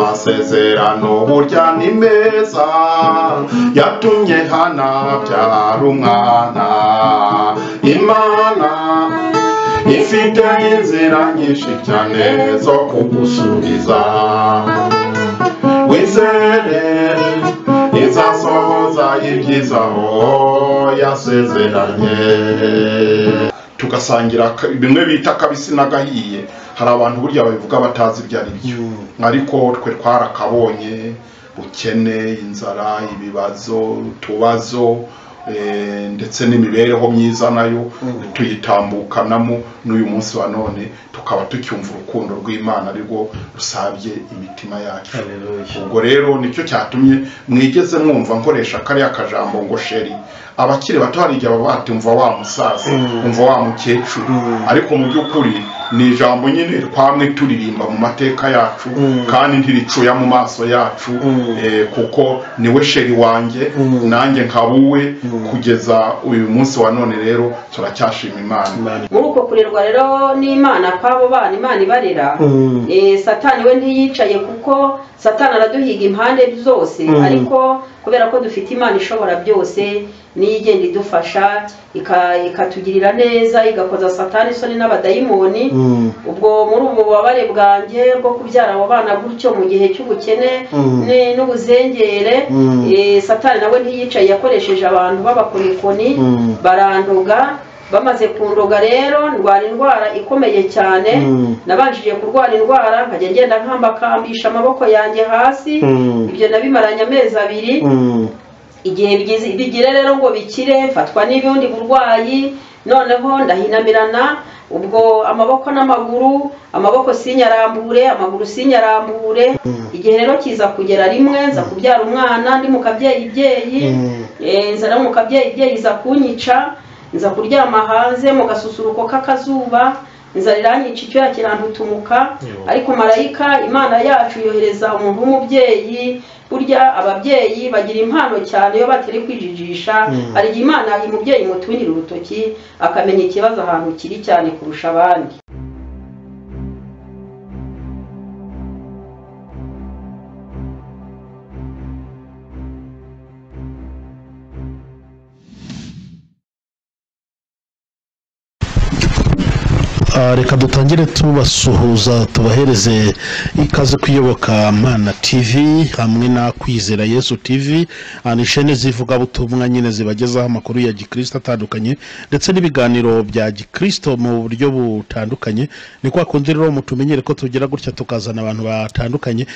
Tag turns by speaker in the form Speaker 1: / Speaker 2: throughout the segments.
Speaker 1: amasezerano burya ni meza yatumye hana byara umwana imana ifite inzira nyinshi cyane zo kugusubiza wizere izasohoza ibyizaho yasezeranye tugasangira ka- bimwe bita akabisi n'agahiye hari abantu burya babivuga batazi ibyo ari byo ariko twe twarakabonye ubukene inzara ibibazo utubazo eh, ndetse n'imibereho myiza nayo tuyitambukanamo n'uyu munsi wa none tukaba tucyumva urukundo rw'imana rwo rusabye imitima yacu
Speaker 2: Hallelujah.
Speaker 1: ubwo rero nicyo cyatumye mwigeze mwumva nkoresha kariya kajambo ngo sheri abakiri bato hari igihe baba bati umva wa musaza umva wa mukecuru ariko mu by'ukuri ni ijambo nyine twamwe turirimba mu mateka yacu kandi ntiricuya mu maso yacu eh, kuko niwe sheri wanjye nanjye nkaba uwe kugeza uyu munsi wa none rero turacyashima imana
Speaker 3: muri uko kurerwa rero n'imana kw'abo bana imana ibarera
Speaker 2: Mm.
Speaker 3: Eh, satani we ntiyicaye kuko satani araduhiga impande zose ariko kubera ko dufite imana ishobora byose niyo igenda idufasha ika- ikatugirira neza igakoza satani isoni n'abadayimoni
Speaker 2: Mm.
Speaker 3: ubwo muri ubu bubabare bwanjye bwo kubyara abo bana gutyo mu gihe cy'ubukene
Speaker 2: Mm.
Speaker 3: ni- n'ubuzengere
Speaker 2: Mm.
Speaker 3: eh, satani nawe ntiyicaye yakoresheje abantu b'abakonikoni
Speaker 2: Mm.
Speaker 3: baranduga bamaze kunduga rero ndwara indwara ikomeye cyane
Speaker 2: Mm.
Speaker 3: nabanjije kurwara indwara nkajya ngenda nkambakambisha amaboko yanjye hasi
Speaker 2: Mm.
Speaker 3: ibyo nabimaranye amezi abiri
Speaker 2: Mm.
Speaker 3: igihe bigize bigire rero ngo bikire mfatwa n'ubundi burwayi noneho ndahinamirana ubwo amaboko n'amaguru amaboko sinyarambure amaguru sinyarambure igihe rero kiza kugera rimwe nza kubyara umwana ndi mu kabyeyi byeyi
Speaker 2: Mm.
Speaker 3: Eh, nza no mu kabyeyi byeyi za kunyica nza kuryama hanze mu gasusuruko k'akazuba nza riranyica icyuya kirantutumuka
Speaker 2: Yo.
Speaker 3: ariko marayika imana yacu yohereza umuntu w'umubyeyi burya ababyeyi bagira impano cyane iyo batari kwijijisha hari igihe imana umubyeyi imutungira urutoki akamenya ikibazo ahantu kiri cyane kurusha abandi
Speaker 2: Ah, reka dutangire tubasuhuza tubahereze ikaze kuyoboka mana tv hamwe na kwizera yesu tv Ah, ni shene zivugabutumwa nyine zibagezaho amakuru ya gikristo atandukanye ndetse n'ibiganiro bya gikristo mu buryo butandukanye ni kwa kundi rero mutumenyere ko tugira gutya tukazana abantu batandukanye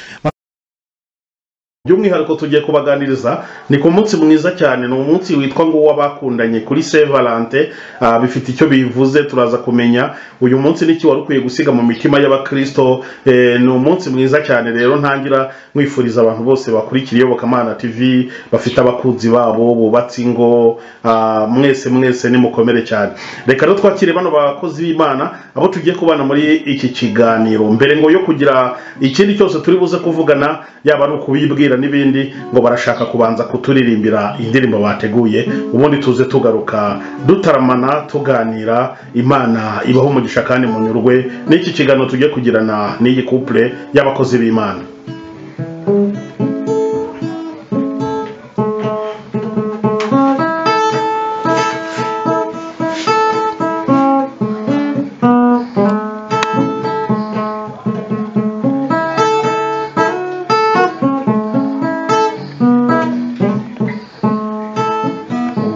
Speaker 2: by'umwihariko tugiye kubaganiriza ni ku munsi mwiza cyane ni umunsi witwa ngo uw'abakundanye kuri saint valente ah, bifite icyo bivuze turaza kumenya uyu munsi n'icyo wari ukwiye gusiga mu mitima y'abakirisito eh, ni umunsi mwiza cyane rero ntangira mwifuriza abantu bose bakurikiye iyobokamana tv bafite abakunzi babo bubatse ingo ah, mwese mwese nimukomere cyane reka rero twakire bano bakozi b'imana abo tugiye kubana muri iki kiganiro mbere ngo yo kugira ikindi cyose turi buze kuvugana yaba ari ukubibwira n'ibindi ngo barashaka kubanza kuturirimbira indirimbo bateguye ubundi tuze tugaruka dutaramana tuganira imana ibaho umugisha kandi munyurwe n'iki kiganiro tugiye kugirana n'iyi kupure y'abakozi b'imana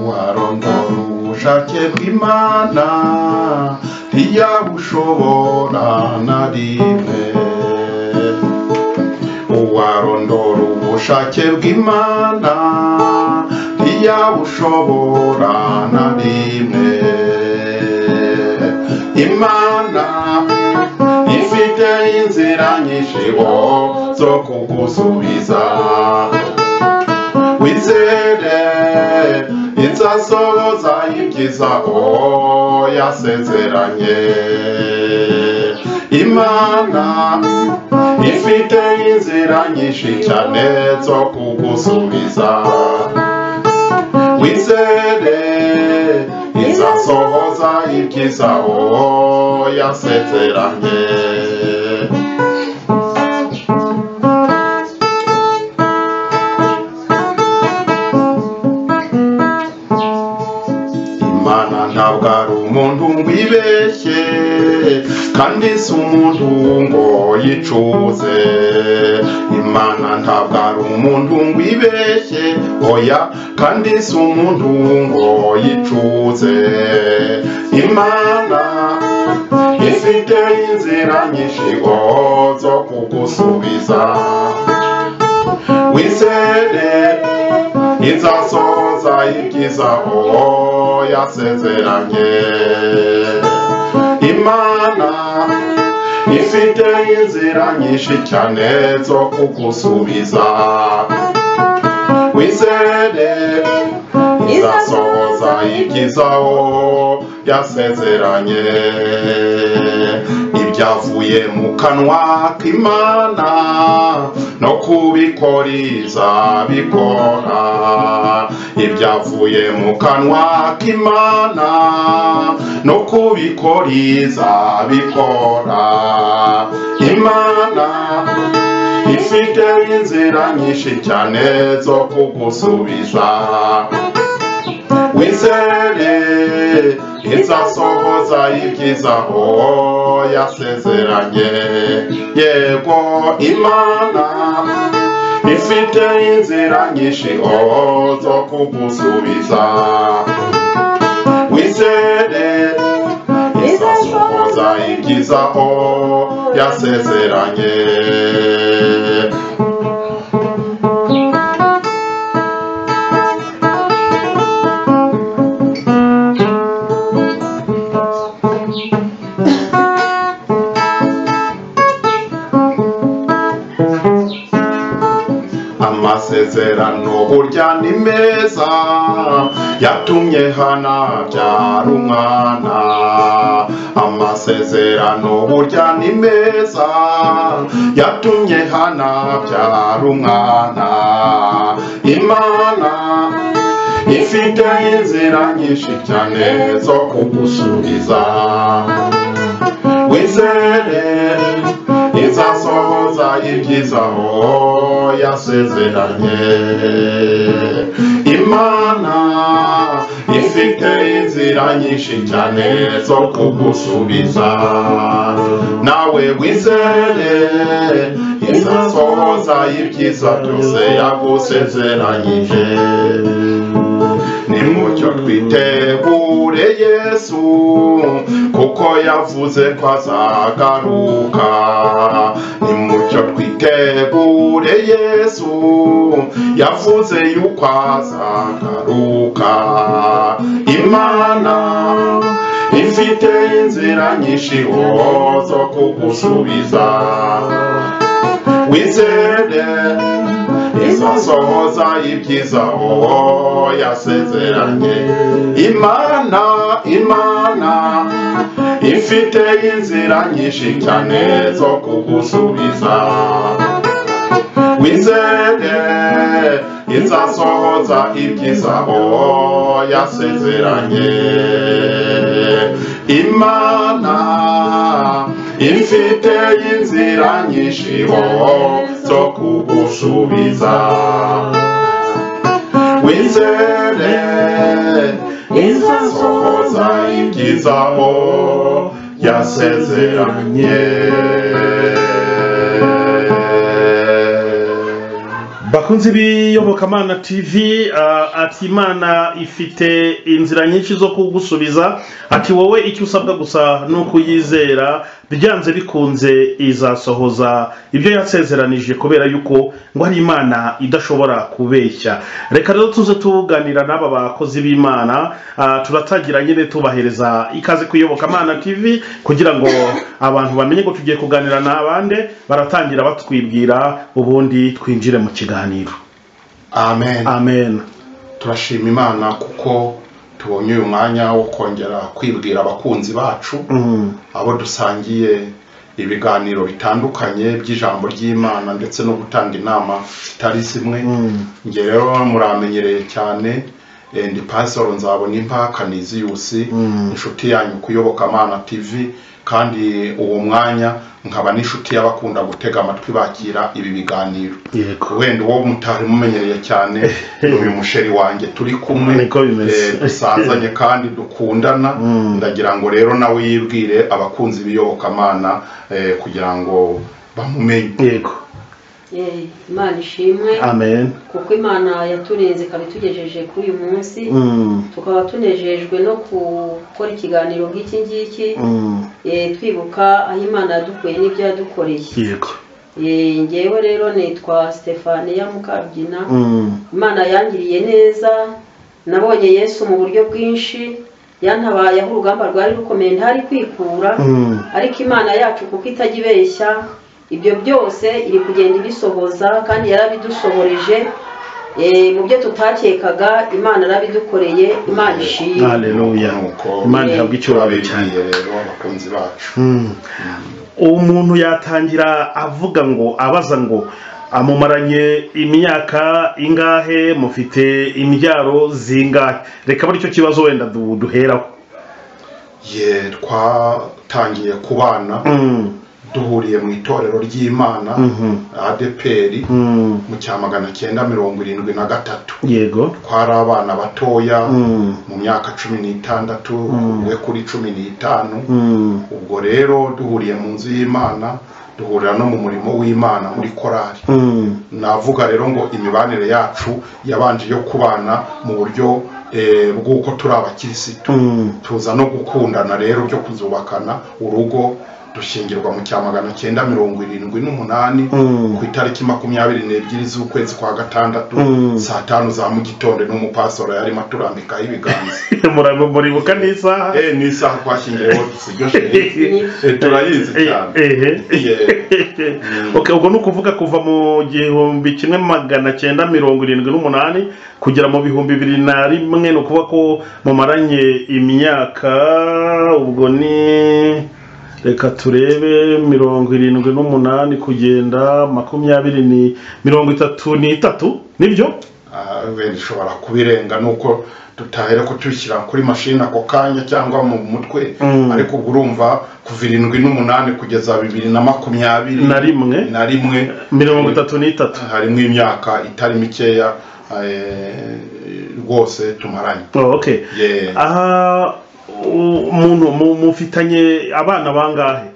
Speaker 1: warondora ubushake bw'imana ntiyabushobora na rimwe uwarondora ubushake bw'imana ntiyabushobora na rimwe imana ifite inzira nyinshi bo zo kugusubiza wizere inzasohoza ibyizaho yasezeranye imana ifite inzira nyinshi cyane zo kugusubiza wizere izasohoza ibyizaho yasezeranye imana ntabwo ari umuntu ngo ibeshye kandi si umuntu ngo yicuze imana ntabwo ari umuntu ngo ibeshye oya kandi si umuntu ngo yicuze imana ifite inzira nyinshi ngo zo kugusubiza wizere izasohoza ibyiza uwo yasezeranye imana ifite inzira nyinshi cyane zo kugusubiza wizere izasohoza ibyiza uwo yasezeranye ibyavuye mu kanwa k'imana no kubikoriza bikora ibyavuye mu kanwa k'imana no kubikoriza bikora imana ifite inzira nyinshi cyane zo kugusubiza wizere izasohoza ibyiza uwo yasezeranye yego imana ifite inzira nyinshi uwo zo kugusubiza wizere izasohoza ibyiza uwo yasezeranye amasezerano burya ni meza yatumye hana byara umwana amasezerano burya ni meza yatumye hana byara umwana imana ifite inzira nyinshi cyane zo kugusubiza wizere izasohoza ibyiza uwo yasezeranye imana ifite inzira nyinshi cyane zo kugusubiza nawe wizere izasohoza ibyiza byose yagusezeranyije nimucyo twitegure yesu kuko yavuze ko azagaruka nimucyo twitegure yesu yavuze yuko azagaruka imana ifite inzira nyinshi uwo zo kugusubiza wizere izasohoza ibyiza uwo yasezeranye imana imana ifite inzira nyinshi cyane zo kugusubiza wizere izasohoza ibyiza uwo yasezeranye imana ifite inzira nyinshi uwo zo kugusubiza wizere izasohoza ibyiza aho yasezeranye
Speaker 2: bakunzi b'iyobokamana tv ah, ati imana ifite inzira nyinshi zo kugusubiza ati wowe icyo usabwa gusa ni ukuyizera byanze bikunze izasohoza ibyo yasezeranije kubera yuko ngo ari imana idashobora kubeshya reka rero tuze tuganira n'aba bakozi b'imana ah, turatangira nyine tubahereza ikaze ku iyobokamana tv kugira ngo abantu bamenye ko tugiye kuganira n'abande baratangira batwibwira ubundi twinjire mu kiganiro
Speaker 1: amen
Speaker 2: amen
Speaker 1: turashima imana kuko tubonye uyu mwanya wo kongera kwibwira abakunzi bacu
Speaker 2: Mm.
Speaker 1: abo dusangiye ibiganiro bitandukanye by'ijambo ry'imana ndetse no gutanga inama zitari zimwe
Speaker 2: Mm.
Speaker 1: njye rero muramenyereye cyane eh, ndi pasoro nzabona impaka niziyusi
Speaker 2: Mm.
Speaker 1: inshuti yanyu kuyoboka mana tv kandi uwo mwanya nkaba n'inshuti y'abakunda gutega amatwi bakira ibi biganiro
Speaker 2: yego
Speaker 1: wenda uwo mutari mumenyereye cyane ni uyu musheri wanjye turi kumwe
Speaker 2: Niko bimeze.
Speaker 1: eh, dusazanye kandi dukundana
Speaker 2: Mm.
Speaker 1: ndagira ngo rero nawe yibwire abakunzi b'iyobokamana eh, kugira ngo bamumenye
Speaker 2: yego
Speaker 3: Eh, imana ishimwe
Speaker 2: amen
Speaker 3: kuko imana yaturinze ikaba itugejeje kuri uyu munsi
Speaker 2: Mm,
Speaker 3: tukaba tunejejwe no gukora ikiganiro nk'iki ngiki
Speaker 2: mm,
Speaker 3: eh, twibuka aho imana yadukuye n'ibyo yadukoreye
Speaker 2: yego
Speaker 3: Eh, ngewe rero nitwa stefaniya mukabyina
Speaker 2: Mm,
Speaker 3: imana yangiriye neza nabonye yesu mu buryo bwinshi yantabayeho urugamba rwari rukomeye ntari kwikura
Speaker 2: mm,
Speaker 3: ariko imana yacu kuko itajya ibeshya ibyo byose iri kugenda ibisohoza kandi yarabidusohoreje Eh, mu byo tutakekaga imana yarabidukoreye imana ishimwe
Speaker 2: haleluya
Speaker 1: Nuko
Speaker 2: imana ihabwa icyubahiro cyane
Speaker 1: turabigiye rero abakunzi bacu
Speaker 2: Mm. umuntu yatangira avuga ngo abaza ngo amumaranye imyaka ingahe mufite imbyaro zingahe reka buri cyo kibazo wenda du- duheraho
Speaker 1: ye twatangiye kubana
Speaker 2: Mm,
Speaker 1: duhuriye mu itorero ry'imana
Speaker 2: mhm,
Speaker 1: adeperi
Speaker 2: mm,
Speaker 1: mu cya magana cyenda mirongo irindwi na gatatu
Speaker 2: yego
Speaker 1: twari abana batoya
Speaker 2: Mm,
Speaker 1: mu myaka cumi n'itandatu
Speaker 2: Mm.
Speaker 1: we kuri cumi n'itanu
Speaker 2: mm,
Speaker 1: ubwo rero duhuriye mu nzu y'imana duhurira no mu murimo w'imana muri korali
Speaker 2: mm,
Speaker 1: navuga rero ngo imibanire yacu yabanje yo kubana mu buryo eh, bw'uko turi abakirisitu
Speaker 2: mm,
Speaker 1: tuza no gukundana rero byo kuzubakana urugo dushingirwa mu cya magana cyenda mirongo irindwi n'umunani
Speaker 2: Mm.
Speaker 1: ku itariki makumyabiri n'ebyiri z'ukwezi kwa gatandatu
Speaker 2: Mm.
Speaker 1: saa tanu za mu gitondo n'umupasoro yarimo aturambikaho ibiganza
Speaker 2: Murabe- muribuka n'isaha
Speaker 1: eh ni isaha twashyingiyeho sibyo sheri
Speaker 3: Ni-
Speaker 1: Eh, turayizi cyane
Speaker 2: ehe
Speaker 1: Yeah.
Speaker 2: Okay, ubwo ni ukuvuga kuva mu gihumbi kimwe magana cyenda mirongo irindwi n'umunani kugera mu bihumbi bibiri na rimwe ni ukuvuga ko mumaranye imyaka ubwo ni reka turebe mirongo irindwi n'umunani kugenda makumyabiri ni mirongo itatu n'itatu nibyo
Speaker 1: Ah, wenda ishobora kubirenga nuko tutahera ko tubishyira kuri mashini ako kanya cyangwa mu mutwe
Speaker 2: Mm.
Speaker 1: ariko ubwo urumva kuva irindwi n'umunani kugeza bibiri na makumyabiri
Speaker 2: na rimwe
Speaker 1: na rimwe
Speaker 2: mirongo itatu n'itatu
Speaker 1: harimo imyaka itari mikeya eh, rwose tumaranye
Speaker 2: Oh, okay
Speaker 1: Yeah.
Speaker 2: aha u- umuntu mu- mufitanye abana bangahe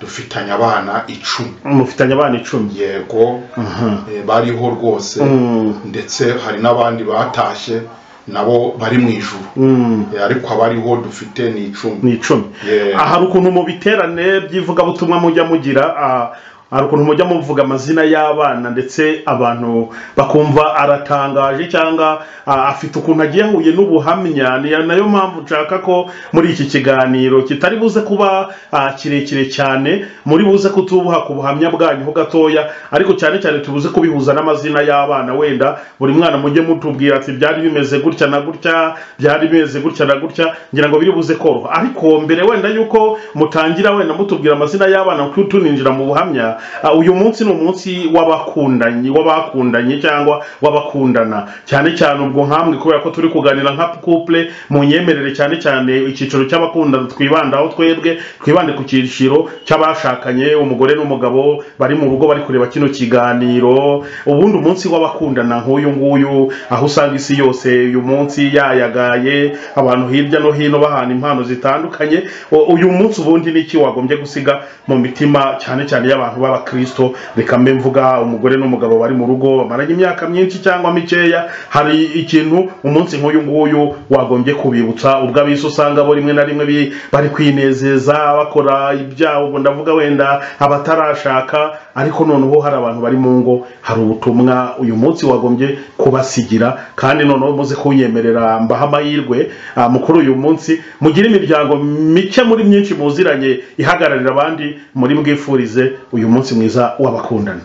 Speaker 1: dufitanye abana icumi
Speaker 2: mufitanye abana icumi
Speaker 1: yego
Speaker 2: Mhm.
Speaker 1: eh, bariho rwose
Speaker 2: Mm.
Speaker 1: ndetse hari n'abandi batashye nabo bari mu ijuru
Speaker 2: Mm.
Speaker 1: Eh, ariko abariho dufite ni icumi
Speaker 2: ni icumi
Speaker 1: Yeah.
Speaker 2: aha hari ukuntu mu biterane by'ivugabutumwa mujya mugira ah, hari ukuntu mujya muvuga amazina y'abana ndetse abantu bakumva aratangaje cyangwa ah, afite ukuntu agiye ahuye n'ubuhamya ni nayo mpamvu nshaka ko muri iki kiganiro kitari buze kuba ah, kirekire cyane muri buze kutubuha ku buhamya bwanyu ho gatoya ariko cyane cyane tubuze kubihuza n'amazina y'abana wenda buri mwana mujye mutubwira ati byari bimeze gutya na gutya byari bimeze gutya na gutya ngira ngo biri buze koroha ariko mbere wenda yuko mutangira wenda mutubwira amazina y'abana kuko tuninjira mu buhamya ah, uyu munsi ni umunsi w'abakundanye w'abakundanye cyangwa w'abakundana cyane cyane ubwo nkambwe kubera ko turi kuganira nka couple mu nyemerere cyane cyane icyiciro cy'abakundana twibandaho twebwe twibande ku cyiciro cy'abashakanye umugore n'umugabo bari mu rugo bari kureba kino kiganiro ubundi umunsi w'abakundana nk'uyu nguyu aho usanga isi yose uyu munsi yayagaye abantu hirya no hino bahana impano zitandukanye U- uyu munsi ubundi ni iki wagombye gusiga mu mitima cyane cyane y'abantu b'abakristo reka mbe mvuga umugore n'umugabo bari mu rugo bamaranye imyaka myinshi cyangwa mikeya hari ikintu umunsi nk'uyu nguyu wagombye kubibutsa ubwo abisi usanga bo rimwe na rimwe bi- bari kwinezeza bakora ibyabo ubwo ndavuga wenda abatarashaka ariko noneho hari abantu bari mu ngo hari ubutumwa uyu munsi wagombye kubasigira kandi noneho muze kunyemerera mbaha amahirwe ah, mukuru uyu munsi mugire imiryango mike muri myinshi muziranye ihagararira abandi muri bwifurize uyu munsi mwiza w'abakundana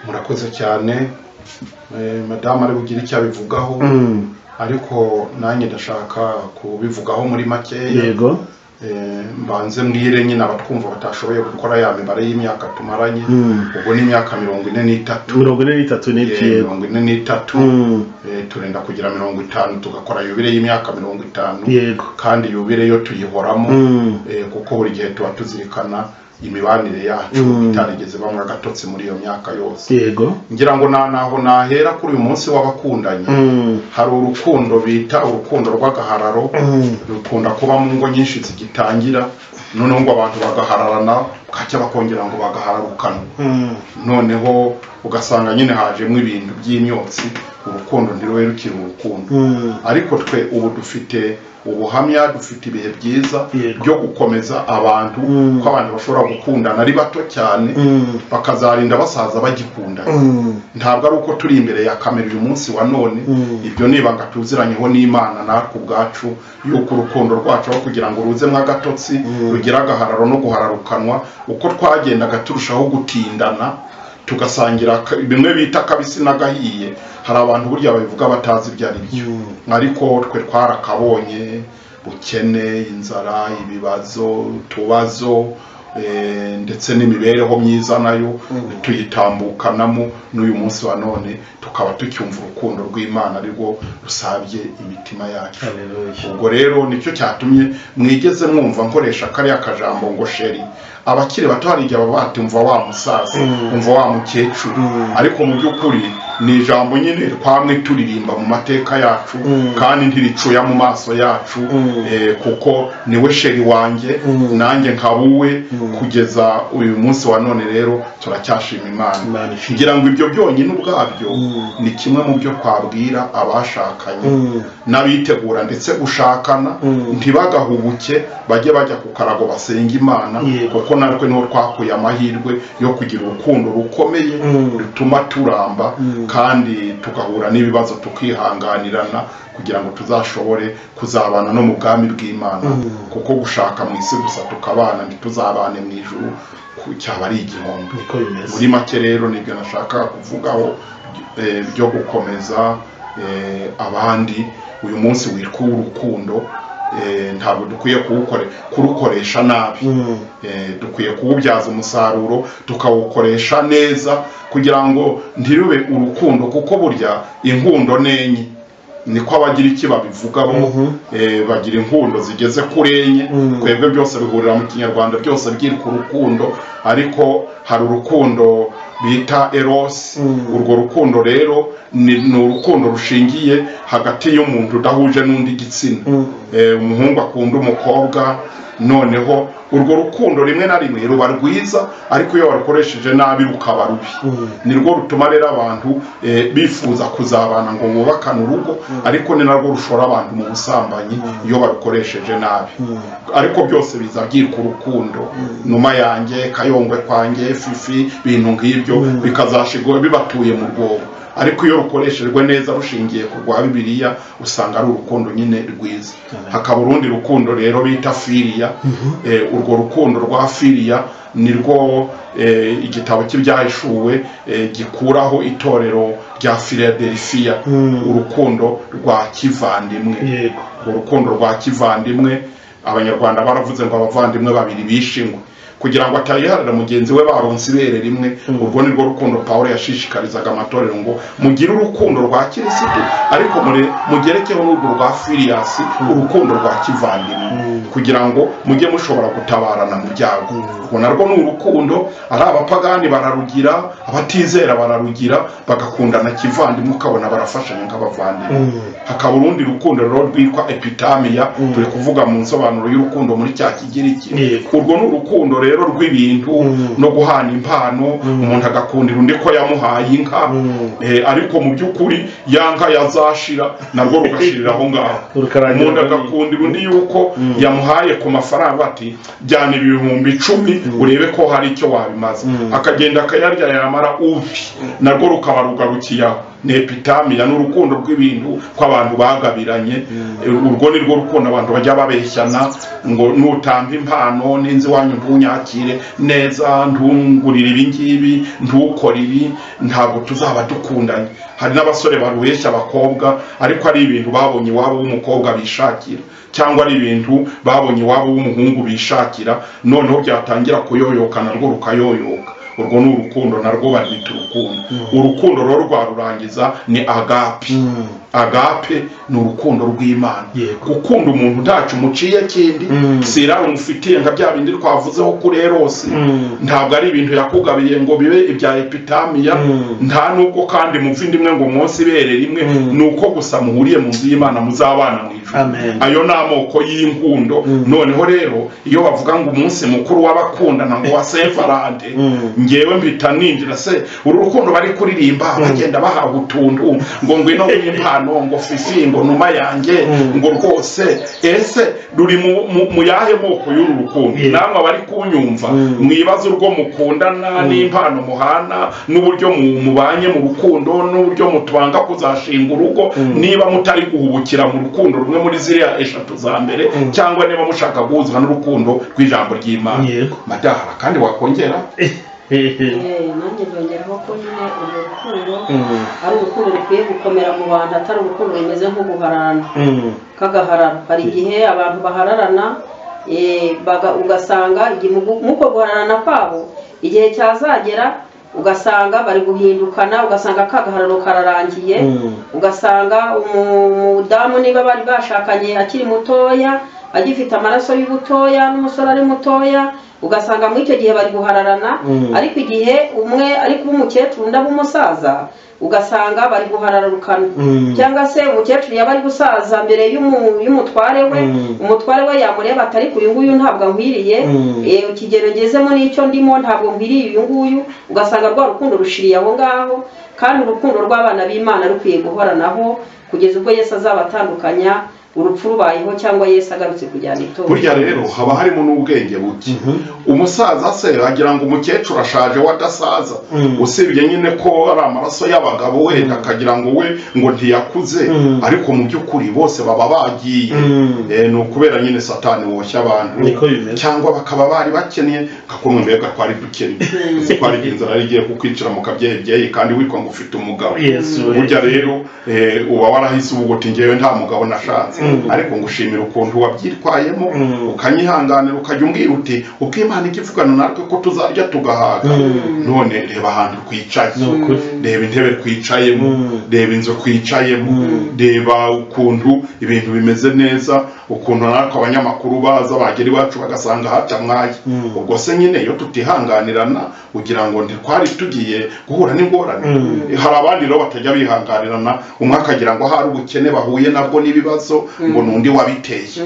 Speaker 1: murakoze cyane Eh, madamu ari bugire icyo abivugaho
Speaker 2: Mm,
Speaker 1: ariko nanjye ndashaka kubivugaho muri makeya
Speaker 2: yego
Speaker 1: eh, mbanze mwire nyine abatwumva batashoboye gukora ya mibare y'imyaka tumaranye
Speaker 2: Mm.
Speaker 1: ubwo ni imyaka mirongo ine n'itatu
Speaker 2: mirongo ine n'itatu
Speaker 1: Eh,
Speaker 2: n'ebyiri
Speaker 1: mirongo ine n'itatu
Speaker 2: Mm.
Speaker 1: eh, turenda kugira mirongo itanu tugakora yubire y'imyaka mirongo itanu
Speaker 2: yego
Speaker 1: kandi yubire yo tuyihoramo
Speaker 2: Mm.
Speaker 1: eh, kuko buri gihe tuba tuzirikana imibanire yacu
Speaker 2: Mm.
Speaker 1: itarigeze bamwe agatotsi muri iyo myaka yose
Speaker 2: yego
Speaker 1: ngira ngo na- naho nahera kuri uyu munsi w'abakundanye
Speaker 2: Mm.
Speaker 1: hari urukundo bita urukundo rw'agahararo
Speaker 2: Mm.
Speaker 1: rukunda kuba mu ngo nyinshi zigitangira noneho ngo abantu bagahararana bwacya bakongera ngo bagahararukana
Speaker 2: Mm.
Speaker 1: noneho ugasanga nyine hajemo ibintu by'imyotsi urukundo ntirube rukiri urukundo
Speaker 2: Mm.
Speaker 1: ariko twe ubu dufite ubuhamya dufite ibihe byiza
Speaker 2: Yego.
Speaker 1: byo gukomeza abantu
Speaker 2: Mm.
Speaker 1: ko abantu bashobora gukundana ari bato cyane
Speaker 2: Mm.
Speaker 1: bakazarinda basaza bagikundana
Speaker 2: Mm.
Speaker 1: ntabwo ari uko turi imbere ya kamera uyu munsi wa none
Speaker 2: Mm.
Speaker 1: ibyo ni ibanga tuziranyeho n'imana natwe ubwacu yuko urukundo rwacu aho kugira ngo ruzemo agatotsi
Speaker 2: Mm.
Speaker 1: rugire agahararo no guhararukanwa uko twagendaga turushaho gutindana tugasangira ka- bimwe bita kabisi n'agahiye hari abantu burya babivuga batazi ibyo ari byo
Speaker 2: Mm.
Speaker 1: ariko twe twarakabonye bukene inzara ibibazo utubazo eh, ndetse n'imibereho myiza nayo tuyitambukanamo n'uyu munsi wa none tukaba tucyumva urukundo rw'imana arirwo rusabye imitima yacu
Speaker 2: Hallelujah.
Speaker 1: ubwo rero nicyo cyatumye mwigeze mwumva nkoresha kariya kajambo ngo sheri abakiri bato hari igihe baba bati umva wa musaza
Speaker 2: Mm.
Speaker 1: umva wa mukecuru
Speaker 2: Mm.
Speaker 1: ariko mu by'ukuri ni ijambo nyine twamwe turirimba mu mateka yacu
Speaker 2: Mm.
Speaker 1: kandi ntiricuya mu maso yacu
Speaker 2: Mm.
Speaker 1: eh, kuko niwe sheri wanjye
Speaker 2: Mm.
Speaker 1: nanjye nkaba uwe
Speaker 2: Mm.
Speaker 1: kugeza uyu munsi wa none rero turacyashima imana
Speaker 2: Imana ishimwe.
Speaker 1: kugira ngo ibyo byonyine ubwabyo
Speaker 2: Mm.
Speaker 1: ni kimwe mu byo twabwira abashakanye
Speaker 2: Mm.
Speaker 1: n'abitegura ndetse gushakana
Speaker 2: Mm.
Speaker 1: ntibagahubuke bajye bajya ku karago basenga imana
Speaker 2: Yego.
Speaker 1: kuko natwe niho twakuye amahirwe yo kugira urukundo rukomeye
Speaker 2: Mm.
Speaker 1: rutuma turamba
Speaker 2: Mm.
Speaker 1: kandi tugahura n'ibibazo tukihanganirana kugira ngo tuzashobore kuzabana no mu bwami bw'imana
Speaker 2: Mm.
Speaker 1: kuko gushaka mu isi gusa tukabana ntituzabane mu ijuru ku- cyaba ari igihombo
Speaker 2: niko bimeze
Speaker 1: muri make rero nibyo nashakaga kuvugaho eh, byo gukomeza eh, abandi uyu munsi witwa urukundo ntabwo dukwiye kuwukore- kurukoresha nabi
Speaker 2: Mm.
Speaker 1: Eh, dukwiye kuwubyaza umusaruro tukawukoresha neza kugira ngo ntirube urukundo kuko burya inkundo ni enye niko abagira iki babivugaho
Speaker 2: Mhm.
Speaker 1: eh, bagira inkundo zigeze kuri enye
Speaker 2: Mm.
Speaker 1: twebwe byose bihurira mu kinyarwanda byose byitwa urukundo ariko hari urukundo bita erosi
Speaker 2: Mm.
Speaker 1: urwo rukundo rero ni ni urukundo rushingiye hagati y'umuntu udahuje n'undi gitsina
Speaker 2: Mm.
Speaker 1: Eh, umuhungu akunda umukobwa noneho urwo rukundo rimwe na rimwe ruba rwiza ariko iyo warukoresheje nabi rukaba rubi
Speaker 2: Mm.
Speaker 1: nirwo rutuma rero abantu eh, bifuza kuzabana ngo bubakane urugo ariko ni narwo rushora abantu mu busambanyi iyo barukoresheje nabi
Speaker 2: Mm.
Speaker 1: ariko byose biza byitwa urukundo numa yanjye kayongwe kwanjye fifi ibintu nk'ibyo bikazashigwa bibatuye mu rwobo ariko iyo rukoreshejwe neza rushingiye ku rwa bibiliya usanga ari urukundo nyine rwiza hakaba urundi rukundo rero bita firiya eh, urwo rukundo rwa firiya nirwo eh, igitabo cy'ibyahishuwe eh, gikuraho itorero rya filadelifiya
Speaker 2: Mm.
Speaker 1: urukundo rwa kivandimwe
Speaker 2: yego
Speaker 1: urukundo rwa kivandimwe abanyarwanda baravuze ngo abavandimwe babiri bishingwe kugira ngo atayiharira mugenzi we baronse ibere rimwe urwo ni rwo rukundo pawulo yashishikarizaga amatorero ngo mugire urukundo rwa kirisitu ariko mure- mugerekeho n'urwo rwa filiyasi urukundo rwa kivandimwe kugira ngo mujye mushobora gutabarana mu byago ngo narwo ni urukundo ari abapagani bararugira abatizera bararugira bagakundana kivandimwe ukabona barafashanya nk'abavandimwe
Speaker 2: Mm.
Speaker 1: hakaba urundi rukundo rero rwitwa epitamiya turi kuvuga mu nsobanuro y'urukundo muri cya kigiriki
Speaker 2: Yego.
Speaker 1: urwo ni urukundo rero rw'ibintu
Speaker 2: Mm.
Speaker 1: no guhana impano umuntu agakundira undi ko yamuhaye inka
Speaker 2: Mm.
Speaker 1: eh, ariko mu by'ukuri ya nka yazashira narwo rugashirira aho ngaho
Speaker 2: Rukarangira
Speaker 1: umuntu
Speaker 2: aho ni-
Speaker 1: agakundira undi yuko
Speaker 2: Mm.
Speaker 1: yamuhaye ku mafaranga ati jyana ibihumbi icumi urebe ko hari icyo wabimaza
Speaker 2: Mm.
Speaker 1: akagenda akayarya yamara ubi narwo rukaba rugarukiye aho ni epitamiya ni urukundo rw'ibintu kw'abantu bagabiranye urwo ni rwo rukundo abantu bajya babeshyana ngo nutanga impano n'inzu iwanyu ntunyakire neza ntungurire ibi ngibi ntukore ibi ntabwo tuzaba dukundanye hari n'abasore barubeshya abakobwa ariko ari ibintu babonye iwabo w'umukobwa bishakira cyangwa ari ibintu babonye iwabo w'umuhungu bishakira noneho byatangira kuyoyoka narwo rukayoyoka urwo ni urukundo narwo barwita urukundo urukundo rero rwarurangiza ni agape agape ni urukundo rw'imana
Speaker 2: Yego.
Speaker 1: gukunda umuntu ntacyo umuciye kindi si irari umufitiye nka bya bindi twavuzeho kuri erosi ntabwo ari ibintu yakugabiye ngo bibe ibya epitamiya nta n'ubwo kandi mupfa indi imwe ngo umunsi ibere rimwe ni uko gusa muhuriye mu nzu y'imana muzabana mu ijuru
Speaker 2: Amen.
Speaker 1: ayo ni amoko y'inkundo noneho rero iyo bavuga ngo umunsi mukuru w'abakundana ngo wa saint valentin ngewe mpita ninjira se uru rukundo bari kuririmba bagenda bahawe utuntu ngo ngwino w'impano ngo fifi ngo numa yanjye ngo rwose ese ruri mu- mu- mu yahe moko y'uru rukundo
Speaker 2: Yeah.
Speaker 1: namwe abari kunyumva mwibaze urwo mukundana n'impano muhana n'uburyo mu- mubanye mu rukundo n'uburyo mutubanga kuzashinga urugo niba mutari guhubukira mu rukundo rumwe muri ziriya eshatu za mbere cyangwa niba mushaka guhuzwa n'urukundo rw'ijambo ry'imana
Speaker 2: Yego.
Speaker 1: madahara kandi wakongera
Speaker 3: Eh, nanjye byongeraho ko nyine urwo rukundo ari urukundo rukwiye gukomera mu bantu atari urukundo rumeze nk'uguhararana k'agahararo hari igihe abantu bahararana eh, baga- ugasanga igihe mu gu- muko guhararana kwabo igihe cyazagera ugasanga bari guhindukana ugasanga akagahararo kararangiye ugasanga umu- umudamu niba bari bashakanye akiri mutoya agifite amaraso y'ubutoya n'umusore ari mutoya ugasanga muri icyo gihe bari guhararana
Speaker 2: Mm.
Speaker 3: ariko igihe umwe ari kuba umukecuru undi aba umusaza ugasanga bari guhararukana
Speaker 2: Mm.
Speaker 3: cyangwa se umukecuru yaba ari gusaza mbere y'umu- y'umutware we
Speaker 2: Mm.
Speaker 3: umutware we yamureba atari ku uyu nguyu ntabwo ankwiriye
Speaker 2: Mm.
Speaker 3: Eh, ikigero ngezemo n'icyo ndimo ntabwo nkwiriye uyu nguyu ugasanga rwa rukundo rushiriye aho ngaho kandi urukundo rw'abana b'imana rukwiye guhoranaho kugeza ubwo yesu azabatandukanya urupfu rubayeho cyangwa yesu agarutse kujyana itora
Speaker 1: burya rero haba harimo n'ubwenge buke umusaza se agira ngo umukecuru ashaje we adasaza
Speaker 2: Mhm.
Speaker 1: usibye nyine ko ari amaraso y'abagabo wenda akagira ngo we ngo ntiyakuze
Speaker 2: Mhm.
Speaker 1: ariko mu by'ukuri bose baba bagiye
Speaker 2: Mhm.
Speaker 1: Eh, ni ukubera nyine satani woshya abantu
Speaker 2: Niko bimeze.
Speaker 1: cyangwa bakaba bari bakeneye gakumwe mbega twari dukennye uzi ko hari inzara yari igiye kukwicira mu kabyeyibyeyi kandi witwa ngo ufite umugabo
Speaker 2: Yesu we.
Speaker 1: burya rero eh, uba warahise uvuga uti ngewe nta mugabo nashatse ariko ngushimira ukuntu wabyitwayemo
Speaker 2: Mm.
Speaker 1: ukanyihanganira ukajya umbwira uti ubwo imana ijya ivugana natwe ko tuzarya tugahaga none reba ahantu twicaye
Speaker 2: Ni ukuri.
Speaker 1: reba intebe twicayemo
Speaker 2: Mm.
Speaker 1: reba inzu twicayemo reba ukuntu ibintu bimeze neza ukuntu natwe abanyamakuru baza bagera iwacu bagasanga hatamwaye ubwo se nyine iyo tutihanganirana ugira ngo ntitwari tugiye guhura n'ingorane hari abandi rero batajya bihanganirana umwe akagira ngo hari ubukene bahuye nabwo n'ibibazo ngo n'undi wabiteye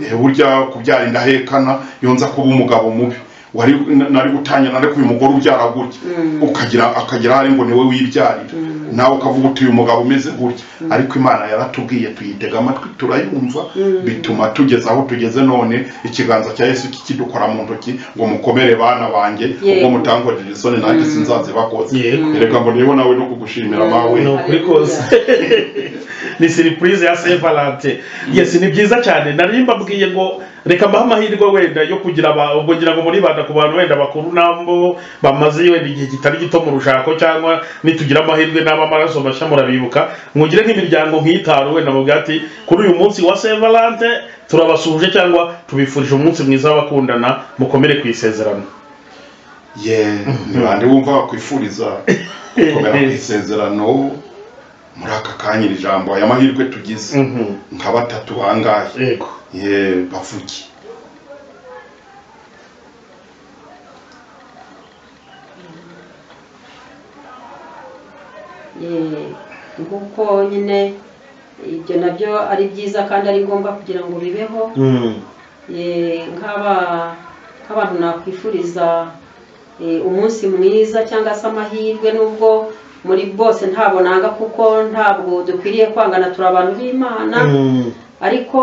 Speaker 1: Eh, burya kubyara indahekana iyo nza kuba umugabo mubi wari nari gutangira ariko uyu mugore ubyara gutya ukagira akagira hari ngo niwe wibyarira nawe ukavuga uti uyu mugabo umeze gutya ariko imana yaratubwiye tuyitega amatwi turayumva bituma tugeza aho tugeze none ikiganza cya yesu kikidukora mu ntoki ngo mukomere bana banjye ubwo
Speaker 3: Yego.
Speaker 1: mutankorera isoni nanjye sinzazibakoze
Speaker 2: Yego.
Speaker 1: reka ngo niho nawe no kugushimira mawe
Speaker 2: ni ukuri kose ni siripurize ya saint valentin yesi ni byiza cyane nari mbabwiye ngo reka mbahe amahirwe wenda yo kugira aba- kugira ngo muribanda ku bantu wenda bakuru nabo bamaze wenda igihe kitari gito mu rushako cyangwa nitugira amahirwe n'aba amaraso mashya murabibuka mwugire nk'imiryango nk'itanu wenda mubwira ati kuri uyu munsi wa saint valentin turabasuhuje cyangwa tubifurije umunsi mwiza w'abakundana mukomere ku isezerano
Speaker 1: ye ntibande wumva bakwifuriza gukomera ku isezerano muri aka kanya iri jambo aya mahirwe tugize
Speaker 2: Mhm.
Speaker 1: nka batatu bangahe
Speaker 2: yego
Speaker 1: ye bavuge
Speaker 3: Eh, nk'uko nyine ibyo nabyo ari byiza kandi ari ngombwa kugira ngo bibeho
Speaker 2: Mhm.
Speaker 3: Eh, nk'aba nk'abantu nakwifuriza eh, umunsi mwiza cyangwa se amahirwe nubwo muri bose ntabwo nanga kuko ntabwo dukwiriye kwangana turi abantu b'imana
Speaker 2: Mhm.
Speaker 3: ariko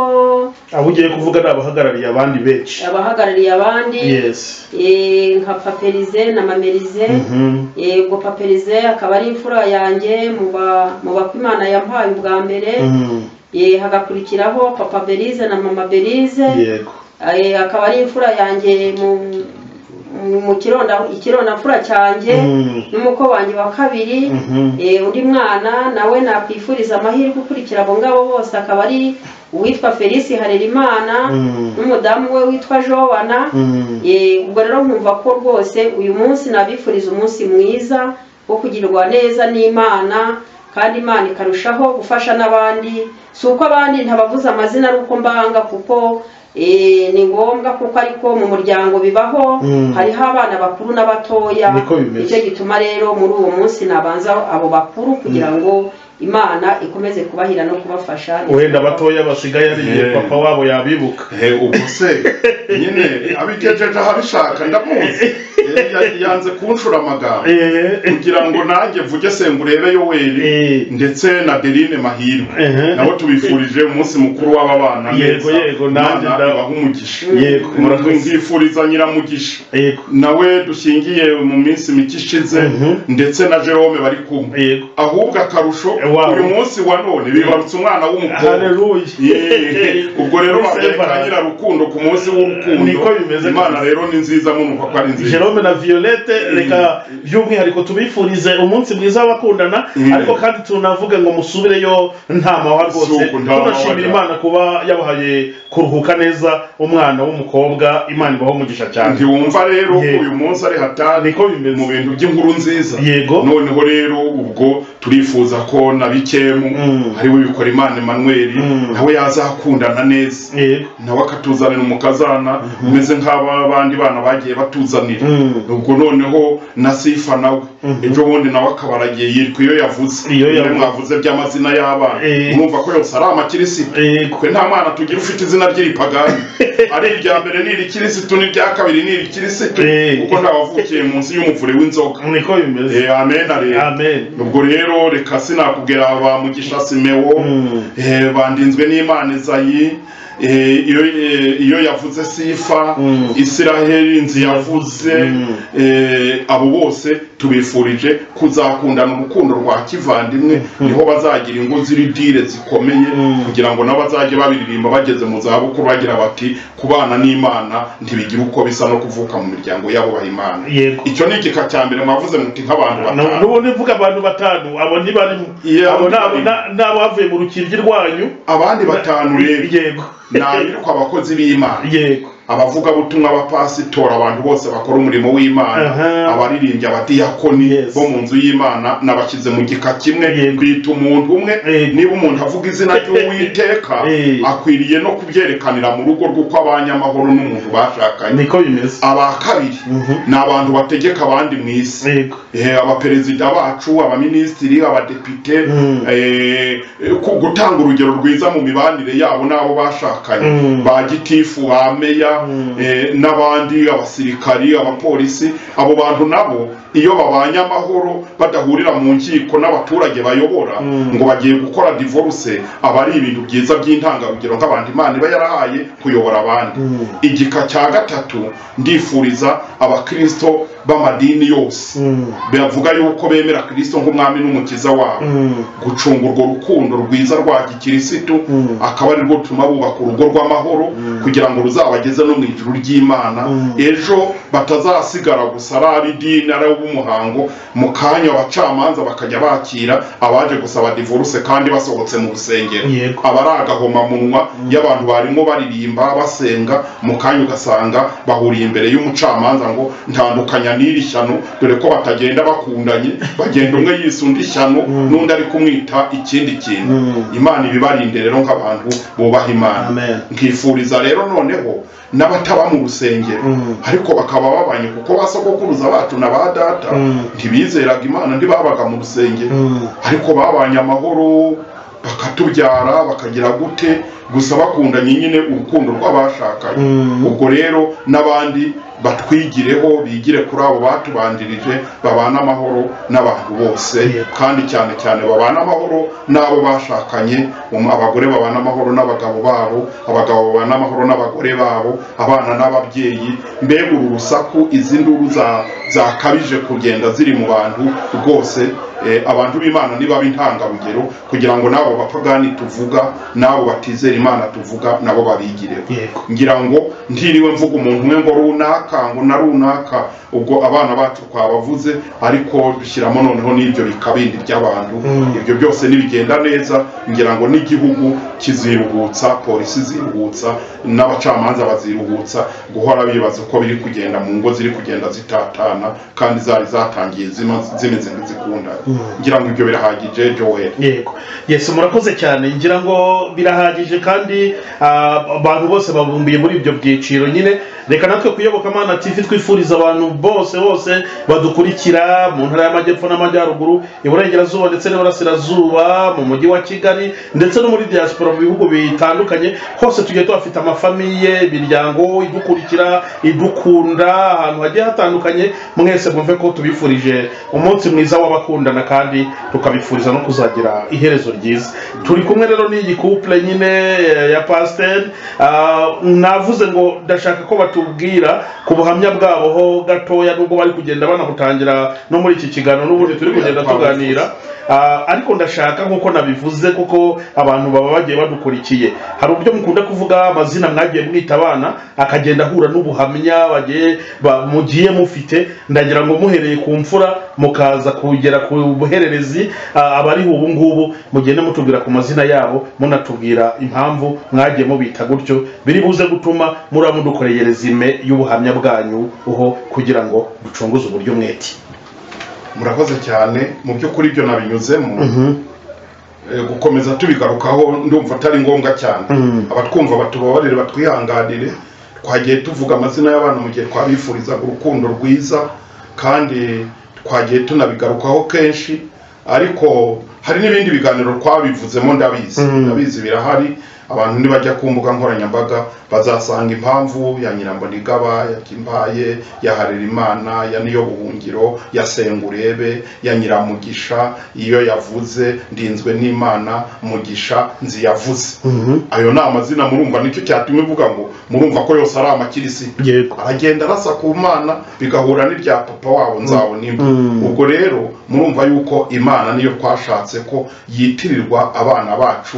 Speaker 2: abo ugiye kuvuga ni abahagarariye abandi benshi
Speaker 3: abahagarariye abandi
Speaker 2: yesi
Speaker 3: eh, nka paperize na mamerize
Speaker 2: Mhm.
Speaker 3: Eh, ubwo paperize akaba ari imfura yanjye mu ba- mu bako imana yampaye ubwa mbere
Speaker 2: Mhm.
Speaker 3: Eh, hagakurikiraho papa berize na mama berize
Speaker 2: yego
Speaker 3: Eh, akaba ari imfura yanjye mu mu- mu kironda ikironda mfura cyanjye
Speaker 2: Mhm.
Speaker 3: n'umuko wanjye wa kabiri
Speaker 2: Mhm.
Speaker 3: Eh, undi mwana nawe nakwifuriza amahirwe ukurikira abo ngabo bose akaba ari uwitwa felisi harerimana
Speaker 2: Mhm.
Speaker 3: n'umudamu we witwa jowana
Speaker 2: Mhm.
Speaker 3: Eh, ubwo rero nkumva ko rwose uyu munsi nabifuriza umunsi mwiza wo kugirirwa neza n'imana kandi imana ikarushaho gufasha n'abandi si uko abandi ntabavuze amazina ari uko mbanga kuko eh, ni ngombwa kuko ariko mu muryango bibaho
Speaker 2: Mm.
Speaker 3: hariho abana bakuru n'abatoya
Speaker 2: Niko bimeze.
Speaker 3: nicyo gituma rero muri uwo munsi nabanza abo bakuru kugira ngo imana ikomeze kubahira no kubafasha
Speaker 2: wenda abatoya basigaye ari igihe
Speaker 1: Eh.
Speaker 2: papa wabo yabibuka
Speaker 1: he ubwo se nyine abigejeje ahabishaka ndamuzi Eh, ya- yanze kunshura amagambo
Speaker 2: Eh,
Speaker 1: kugira ngo nanjye mvuge sengurebe
Speaker 2: Eh.
Speaker 1: yoweri ndetse na derine mahirwe
Speaker 2: Eh.
Speaker 1: nabo tubifurije umunsi mukuru w'aba bana
Speaker 2: Yego,
Speaker 1: neza.
Speaker 2: yego, nanjye
Speaker 1: Imana
Speaker 2: nda-
Speaker 1: ibahe umugisha
Speaker 2: Yego, murakoze.
Speaker 1: mwifuriza nyiramugisha
Speaker 2: yego
Speaker 1: nawe dushingiye mu minsi mike ishize
Speaker 2: Mhm.
Speaker 1: ndetse na jerome bari kumwe
Speaker 2: yego
Speaker 1: ahubwo akarusho
Speaker 2: Eh, wow.
Speaker 1: uyu munsi wa none bibarutse umwana w'umukobwa Yeee,
Speaker 2: haleluya
Speaker 1: ubwo rero babereka
Speaker 2: Sebara.
Speaker 1: nyirarukundo ku munsi w'urukundo
Speaker 2: Niko bimeze
Speaker 1: imana
Speaker 2: rwose.
Speaker 1: rero ni nziza murumva ko ari nziza
Speaker 2: jerome na violette reka by'umwihariko tubifurize umunsi mwiza w'abakundana
Speaker 1: Mm.
Speaker 2: ariko kandi tunavuge ngo musubireyo nta mahwa rwose
Speaker 1: Suku, nta
Speaker 2: tunashimira
Speaker 1: mahwa da.
Speaker 2: imana kuba yabahaye kuruhuka neza umwana w'umukobra imana ibaho umugisha cyane
Speaker 1: ntiwumva rero ko
Speaker 2: Yego.
Speaker 1: uyu munsi ari hatari
Speaker 2: niko bimeze
Speaker 1: mu bintu by'inkuru nziza
Speaker 2: Yego.
Speaker 1: noneho rero ubwo turifuza ko na bikemu
Speaker 2: Mm.
Speaker 1: ari we bikora imana emanuweli
Speaker 2: Mm.
Speaker 1: nawe yazakundana neza
Speaker 2: yego
Speaker 1: nawe akatuzanira umukazana umeze nk'abandi bana bagiye batuzanira
Speaker 2: Mm.
Speaker 1: ubwo noneho na sifa nawe ejo bundi nawe akabaragiye yitwa iyo yavuze
Speaker 2: Iyo yavuze.
Speaker 1: Niwe mwavuze by'amazina y'abana
Speaker 2: Eh.
Speaker 1: mwumva ko yose ari amakirisitu
Speaker 2: Yego.
Speaker 1: twe nta mwana tugira ufite izina ry'iripagani ari irya mbere ni irikirisitu n'irya kabiri ni irikirisitu
Speaker 2: Eh.
Speaker 1: kuko ntawavukiye munsi y'umuvure w'inzoga
Speaker 2: niko bimeze
Speaker 1: Eh, amen areba
Speaker 2: amen
Speaker 1: ubwo rero reka sinakubwira ba mugisha simewo
Speaker 2: Mm.
Speaker 1: eh, bandinzwe n'imana izayi eh, iyo eh, iyo yavuze sifa
Speaker 2: Mm.
Speaker 1: isiraheli inzu yavuze
Speaker 2: Mm.
Speaker 1: eh, abo bose tubifurije kuzakundana urukundo rwa kivandimwe niho bazagira ingo z'iridire zikomeye
Speaker 2: Mm.
Speaker 1: kugira ngo nabo bazajye babiririmba bageze mu zabukuru bagira bati kubana n'imana ntibigira uko bisa no kuvuka mu miryango y'abubaha imana
Speaker 2: Yego.
Speaker 1: icyo ni igika cya mbere mwavuze muti nk'abantu
Speaker 2: Nu-
Speaker 1: batanu
Speaker 2: nubundi mvuga abantu batanu abo ntibarimo
Speaker 1: Yeah,
Speaker 2: abo ni abo-
Speaker 1: barimo.
Speaker 2: na- ni abavuye mu rukiryi rwanyu
Speaker 1: abandi batanu rero
Speaker 2: yego
Speaker 1: ni abitwa abakozi b'imana
Speaker 2: yego
Speaker 1: abavugabutumwa b'abapasitora abantu bose bakora umurimo w'imana
Speaker 2: Aha.
Speaker 1: abaririmbyi abadiyakoni
Speaker 2: Yes.
Speaker 1: bo mu nzu y'imana nabashyize mu gika kimwe
Speaker 2: Yego.
Speaker 1: kwita umuntu umwe
Speaker 2: Yego.
Speaker 1: niba umuntu avuga izina ry'uwiteka
Speaker 2: Eh.
Speaker 1: akwiriye no kubyerekanira mu rugo rw'uko abanyamahoro n'umuntu bashakanye
Speaker 2: niko bimeze
Speaker 1: aba kabiri ni abantu bategeka abandi mu isi
Speaker 2: yego
Speaker 1: Eh, abaperezida bacu abaminisitiri abadepite
Speaker 2: Mm.
Speaker 1: eh, ku- gutanga urugero rwiza mu mibanire yabo n'abo bashakanye
Speaker 2: Mm.
Speaker 1: ba gitifu ba meya eh, n'abandi abasirikari abapolisi abo bantu nabo iyo babanye amahoro badahurira mu nkiko n'abaturage bayobora
Speaker 2: Mm.
Speaker 1: ngo bagiye gukora divorce aba ari ibintu byiza by'intangarugero nk'abantu imana iba yarahaye kuyobora abandi
Speaker 2: Mm.
Speaker 1: igika cya gatatu ndifuriza abakristo b'amadini yose
Speaker 2: Mm.
Speaker 1: bavuga yuko bemera kirisito nk'umwami n'umukiza wabo
Speaker 2: Mm.
Speaker 1: gucunga urwo rukundo rwiza rwa gikirisitu
Speaker 2: Mm.
Speaker 1: akaba ari rwo rutuma bubaka urugo rw'amahoro kugira ngo ruzabageze no mu ijuru ry'imana ejo batazasigara gusa ari ab'idini ari ab'umuhango mu kanya abacamanza bakajya bakira abaje gusaba divorce kandi basohotse mu rusengero
Speaker 2: Yego.
Speaker 1: aba ari agahomamunwa y'abantu barimo baririmba basenga mu kanya ugasanga bahuriye imbere y'umucamanza ngo ntandukanya n'iri shyano dore ko batagenda bakundanye bagenda umwe yise undi shyano n'undi ari kumwita ikindi kintu
Speaker 2: Mm.
Speaker 1: imana ibibarinde rero nk'abantu bubaha imana
Speaker 2: Amen.
Speaker 1: nkifuriza rero noneho n'abataba mu rusengero
Speaker 2: Mm.
Speaker 1: ariko bakaba babanye kuko ba sogokuruza bacu na ba data
Speaker 2: Mm.
Speaker 1: ntibizeraga imana ntibabaga mu rusengero
Speaker 2: Mm.
Speaker 1: ariko babanye amahoro bakatubyara bakagira gute gusa bakundanye nyine urukundo rw'abashakanye
Speaker 2: Mm.
Speaker 1: ubwo rero n'abandi batwigireho bigire kuri abo batubanjirije babane amahoro n'abantu bose
Speaker 2: Yego.
Speaker 1: kandi cyane cyane babane amahoro n'abo bashakanye um- abagore babane amahoro n'abagabo babo abagabo babane amahoro n'abagore babo abana n'ababyeyi mbega uru rusaku izi nduru za- zakabije kugenda ziri mu bantu rwose eh, abantu b'imana niba intangarugero kugira ngo n'abo bapagani tuvuga n'abo batizera imana tuvuga nabo babigireho
Speaker 2: yego
Speaker 1: ngira ngo ntiriwe mvuga umuntu umwe ngo runaka ngo na runaka ubwo abana bacu twabavuze ariko dushyiramo noneho n'ibyo bikabindi by'abantu
Speaker 2: Mm.
Speaker 1: ibyo byose nibigenda neza ngira ngo n'igihugu kiziruhutsa polisi iziruhutsa n'abacamanza baziruhutsa guhora bibaza uko biri kugenda mu ngo ziri kugenda zitatana kandi zari zatangiye zima- zimeze nk'izikundana
Speaker 2: Mm.
Speaker 1: ngira ngo ibyo birahagije joel
Speaker 2: yego yesu murakoze cyane ngira ngo birahagije kandi ah, abantu bose babumbiye muri ibyo byiciro nyine reka natwe kuyobokamana tv twifuriza abantu bose bose badukurikira mu ntara y'amajyepfo n'amajyaruguru iburengerazuba ndetse n'iburasirazuba mu mujyi wa kigali ndetse no muri diaspora mu bihugu bitandukanye hose tugiye tuhafite amafamiye imiryango idukurikira idukunda ahantu hagiye hatandukanye mwese mwumve ko tubifurije umunsi mwiza w'abakundana kandi tukabifuriza no kuzagira iherezo ryiza turi kumwe rero n'iyi couple nyine eh, ya pasiteri navuze ngo ndashaka ko batubwira ku buhamya bwabo ho gatoya nubwo bari kugenda banabutangira no muri iki kiganiro n'ubundi turi kugenda tuganira Ah, ariko ndashaka nk'uko nabivuze kuko abantu baba bagiye badukurikiye hari uburyo mukunda kuvuga amazina mwagiye mwita abana akagenda ahura n'ubuhamya bagiye ba- mugiye mufite ndagira ngo muhereye ku mfura mukaza kugera ku buhererezi ah, abari ubu ngubu mugende mutubwira ku mazina yabo munatubwira impamvu mwagiye mubita gutyo biri buze gutuma muriba mudukoreye rezime y'ubuhamya bwanyu uho kugira ngo ducunguze uburyo mwete
Speaker 1: murakoze cyane mu by'ukuri ibyo nabinyuzemo Eh, gukomeza tubigarukaho ndumva atari ngombwa cyane
Speaker 2: Mm.
Speaker 1: abatwumva batubabarire batwihanganire twagiye tuvuga amazina y'abana mu gihe twabifurizaga urukundo rwiza kandi twagiye tunabigarukaho kenshi ariko hari n'ibindi biganiro twabivuzemo ndabizi
Speaker 2: Mm.
Speaker 1: ndabizi birahari abantu nibajya ku mbuga nkoranyambaga bazasanga impamvu ya nyirambonigaba ya kimbaye ya harerimana ya niyo buhungiro ya sengurebe ya nyiramugisha iyo yavuze ndinzwe n'imana mugisha nziyavuze ayo ni amazina murumva nicyo cyatuma ivuga ngo murumva ko yose ari amakirisi
Speaker 2: yego
Speaker 1: aragenda arasa ku mana bigahura n'irya papa wabo nzabonimba
Speaker 2: Mm.
Speaker 1: ubwo rero murumva yuko imana niyo twashatse ko yitirirwa abana bacu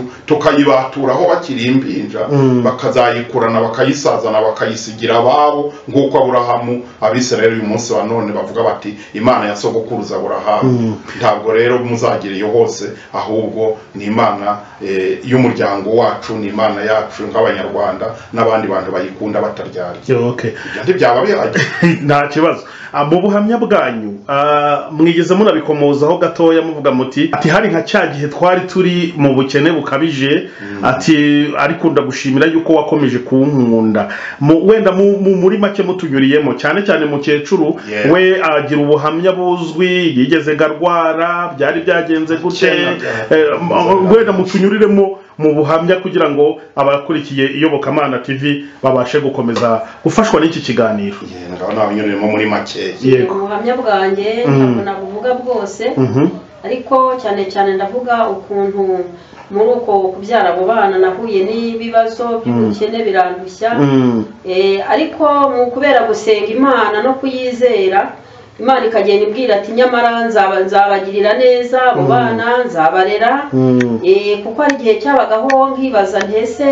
Speaker 1: tukayibaturaho bakiri impinja
Speaker 2: Mm.
Speaker 1: bakazayikurana bakayisazana bakayisigira ababo nk'uko aburahamu abisirayeli uyu munsi wa none bavuga bati imana ya sogokuruza aburahamu ntabwo rero muzagereyo hose ahubwo ni imana eh, y'umuryango wacu ni imana yacu nk'abanyarwanda n'abandi bantu bayikunda bataryarya
Speaker 2: okay.
Speaker 1: ibyo ntibyaba bihagije
Speaker 2: nta kibazo Ah, mu buhamya bwanyu ah, mwigeze munabikomozaho gatoya muvuga muti ati hari nka cya gihe twari turi mu bukene bukabije ati ariko ndagushimira yuko wakomeje kunkunda Mu- wenda mu- mu- muri make mutunyuriyemo cyane cyane mukecuru
Speaker 1: Yeah.
Speaker 2: we agira ubuhamya buzwi yigeze garwara byari byagenze gute
Speaker 1: Kera byari-
Speaker 2: Eh, m- wenda mutunyuriremo mu buhamya kugira ngo abakurikiye iyobokamana tv babashe gukomeza gufashwa n'iki kiganiro
Speaker 1: Ye, ngabo n'abanyuririmo muri makeya
Speaker 2: yego
Speaker 3: ubuhamya bwanjye
Speaker 2: Mm.
Speaker 3: ntabwo nabuvuga bwose
Speaker 2: Mhm.
Speaker 3: ariko cyane cyane ndavuga ukuntu muri uko kubyara abo bana nahuye n'ibibazo by'ubukene birandushya
Speaker 2: Mm.
Speaker 3: Eh, ariko mu kubera gusenga imana no kuyizera imana ikagenda imbwira ati nyamara nzaba nzabagirira neza abo bana nzabarera
Speaker 2: Mm.
Speaker 3: Eh, kuko hari igihe cyabagaho nkibaza ntese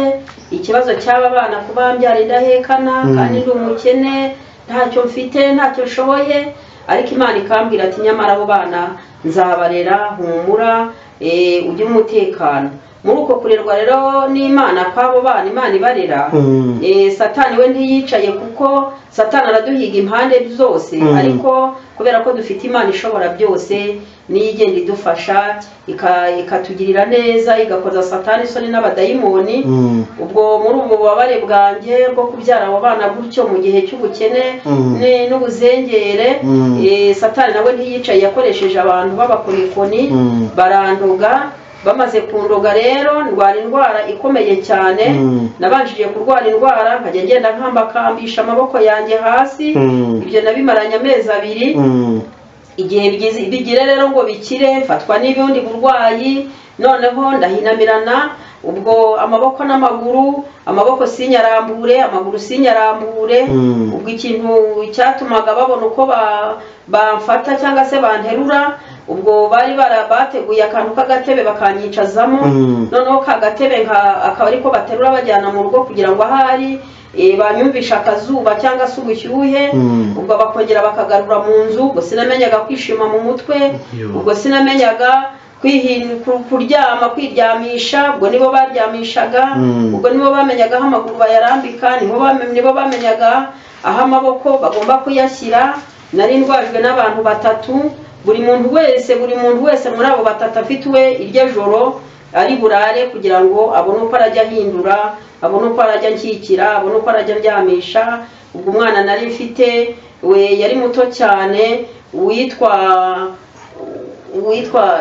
Speaker 3: ikibazo cy'aba bana kuba mbyara indahekana
Speaker 2: Mm.
Speaker 3: kandi ndi umukene ntacyo mfite ntacyo nshoboye ariko imana ikambwira ati nyamara abo bana nzabarera humura eh, ujye umutekano muri uko kurerwa rero n'imana kw'abo bana imana ibarera
Speaker 2: Mm.
Speaker 3: Eh, satani we ntiyicaye kuko satani araduhiga impande zose
Speaker 2: Mm.
Speaker 3: ariko kubera ko dufite imana ishobora byose niyo igenda idufasha ika- ikatugirira neza igakoza satani isoni n'abadayimoni
Speaker 2: Mm.
Speaker 3: ubwo muri ubu bubabare bwanjye bwo kubyara abo bana gutyo mu gihe cy'ubukene
Speaker 2: Mm.
Speaker 3: ni- n'ubuzengere
Speaker 2: Mm.
Speaker 3: eh, satani nawe ntiyicaye yakoresheje abantu b'abakorikoni
Speaker 2: Mm.
Speaker 3: baranduga bamaze kundoga rero ndwara indwara ikomeye cyane
Speaker 2: Mm.
Speaker 3: nabanjije kurwara indwara nkajya ngenda nkambakambisha amaboko yanjye hasi
Speaker 2: Mm.
Speaker 3: ibyo nabimaranye amezi abiri
Speaker 2: Mm.
Speaker 3: igihe bigize- bigire rero ngo bikire mfatwa n'ubundi burwayi noneho ndahinamirana ubwo amaboko n'amaguru amaboko sinyarambure amaguru sinyarambure
Speaker 2: Mm.
Speaker 3: ubwo ikintu cyatumaga babona uko ba- bamfata cyangwa se banterura ubwo bari bara- bateguye akantu k'agatebe bakanyicazamo
Speaker 2: Mm.
Speaker 3: noneho ka gatebe nka- akaba ariko baterura bajyana mu rugo kugira ngo ahari eh, banyumvisha akazuba cyangwa se ubushyuhe
Speaker 2: Mm.
Speaker 3: ubwo bakongera bakagarura mu nzu ubwo sinamenyaga kwishima mu mutwe
Speaker 2: Yo.
Speaker 3: ubwo sinamenyaga kwihin- ku- kuryama kwiryamisha ubwo nibo baryamishaga
Speaker 2: Mm.
Speaker 3: ubwo nibo bamenyaga aho amaguru bayarambika nibo bame- nibo bamenyaga aho amaboko bagomba kuyashyira nari ndwajwe n'abantu batatu buri muntu wese buri muntu wese muri abo batatu afite we iryo joro ari burare kugira ngo abone uko arajya ahindura abone uko arajya nshyikira abone uko arajya aryamisha ubwo umwana nari mfite we yari muto cyane witwa witwa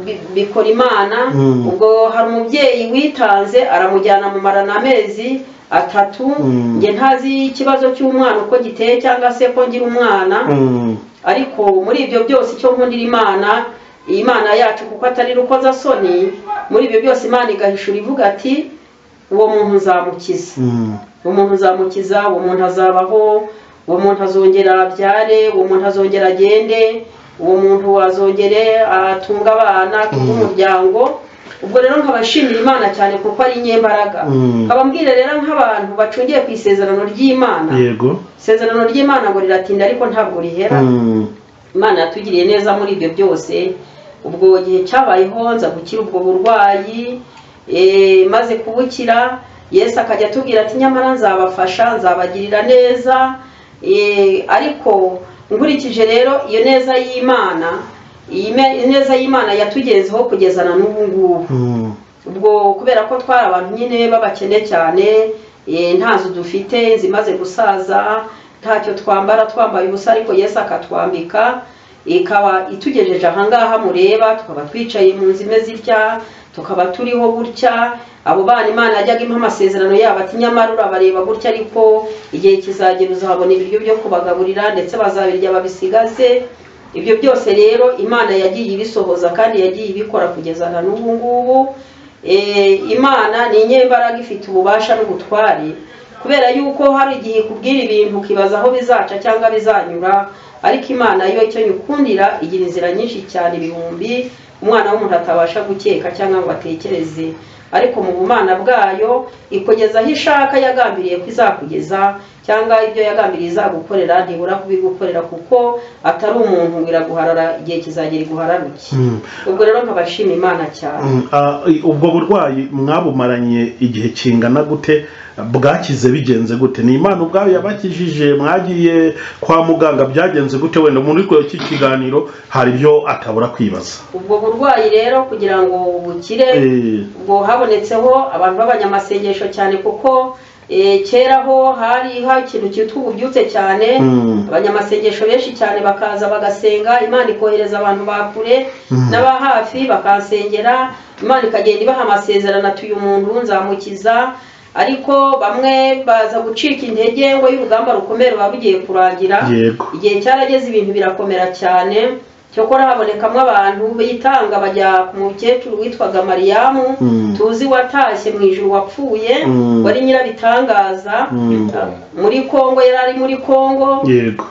Speaker 3: Bi- Bikorimana
Speaker 2: Mm.
Speaker 3: ubwo hari umubyeyi witanze aramujyana mu marana amezi atatu
Speaker 2: Mm.
Speaker 3: njye ntazi ikibazo cy'umwana uko giteye cyangwa se ko ngira umwana
Speaker 2: Mm.
Speaker 3: ariko muri ibyo byose icyo nkundira imana imana yacu kuko atari rukoza soni muri ibyo byose imana igahishura ivuga ati uwo muntu nzamukiza
Speaker 2: Mm.
Speaker 3: uwo muntu uzamukiza uwo muntu azabaho uwo muntu azongera abyare uwo muntu azongera agende uwo muntu azongere atunga abana atunge umuryango ubwo rero nkabashimira imana cyane kuko ari inyembaraga
Speaker 2: Mm.
Speaker 3: nkababwira rero nk'abantu bacungiye ku isezerano ry'imana
Speaker 2: yego
Speaker 3: isezerano ry'imana ngo riratinda ariko ntabwo rihera
Speaker 2: Mm.
Speaker 3: imana yatugiriye neza muri ibyo byose ubwo gihe cyabayeho nza gukira ubwo burwayi eh, maze kubukira yesu akajya atubwira ati nyamara nzabafasha nzabagirira neza eh, ariko nkurikije rero iyo neza y'imana iyi me- neza y'imana yatugezeho kugeza na n'ubu ngubu
Speaker 2: Mm.
Speaker 3: ubwo kubera ko twari abantu nyine b'abakene cyane eh, ntazo dufite zimaze gusaza ntacyo twambara twambaye ubusa ariko yesu akatwambika ikaba itugejeje ahangaha mureba tukaba twicaye mu nzu imeze itya tukaba turiho gutya abo bana imana yajyaga impa amasezerano yabo ati nyamara urabareba gutya ariko igihe kizagera uzahabona ibiryo byo kubagaburira ndetse bazabirya babisigaze ibyo byose rero imana yagiye ibisohoza kandi yagiye ibikora kugeza na n'ubu ngubu Eh, imana ni inyembaraga ifite ububasha n'ubutware kubera yuko hari igihe ikubwira ibintu ukibaza aho bizaca cyangwa bizanyura ariko imana yo icyo nyikundira igira inzira nyinshi cyane ibihumbi umwana w'umuntu atabasha gukeka cyangwa ngo atekereze ariko mu bumana bwayo ikugeza aho ishaka yagambiriye ko izakugeza cyangwa ibyo yagambiriye izagukorera ntibura kubigukorera kuko atari umuntu ngo iraguharara igihe kizagera iguhararuke
Speaker 2: Mm.
Speaker 3: ubwo rero nkabashima imana cyane
Speaker 2: Mm. Ah, i- ubwo burwayi mwabumaranye igihe kingana gute bwakize bigenze gute ni imana ubwayo yabakijije mwagiye kwa muganga byagenze gute wenda muri iki kiganiro hari ibyo atabura kwibaza
Speaker 3: ubwo burwayi rero kugira ngo bukire
Speaker 2: Eh,
Speaker 3: ubwo habonetseho abantu b'abanyamasengesho cyane kuko eh, kera ho hari hari ikintu cyitwa ububyutse cyane
Speaker 2: Mm.
Speaker 3: abanyamasengesho benshi cyane bakaza bagasenga imana ikohereza abantu ba kure n'aba hafi bakansengera imana ikagenda ibaha amasezerano ati uyu muntu nzamukiza ariko bamwe baza gucika intege ngo y'urugamba rukomeye ruba rugiye kurangira
Speaker 2: yego
Speaker 3: igihe cyarageze ibintu birakomera cyane cyokora habonekamo abantu bitanga bajya ku mukecuru witwaga mariyamu
Speaker 2: Mm.
Speaker 3: tuzi watashye mu ijuru wapfuye
Speaker 2: Mm.
Speaker 3: wari nyirabitangaza
Speaker 2: Mm.
Speaker 3: muri kongo yari ari muri kongo
Speaker 2: yego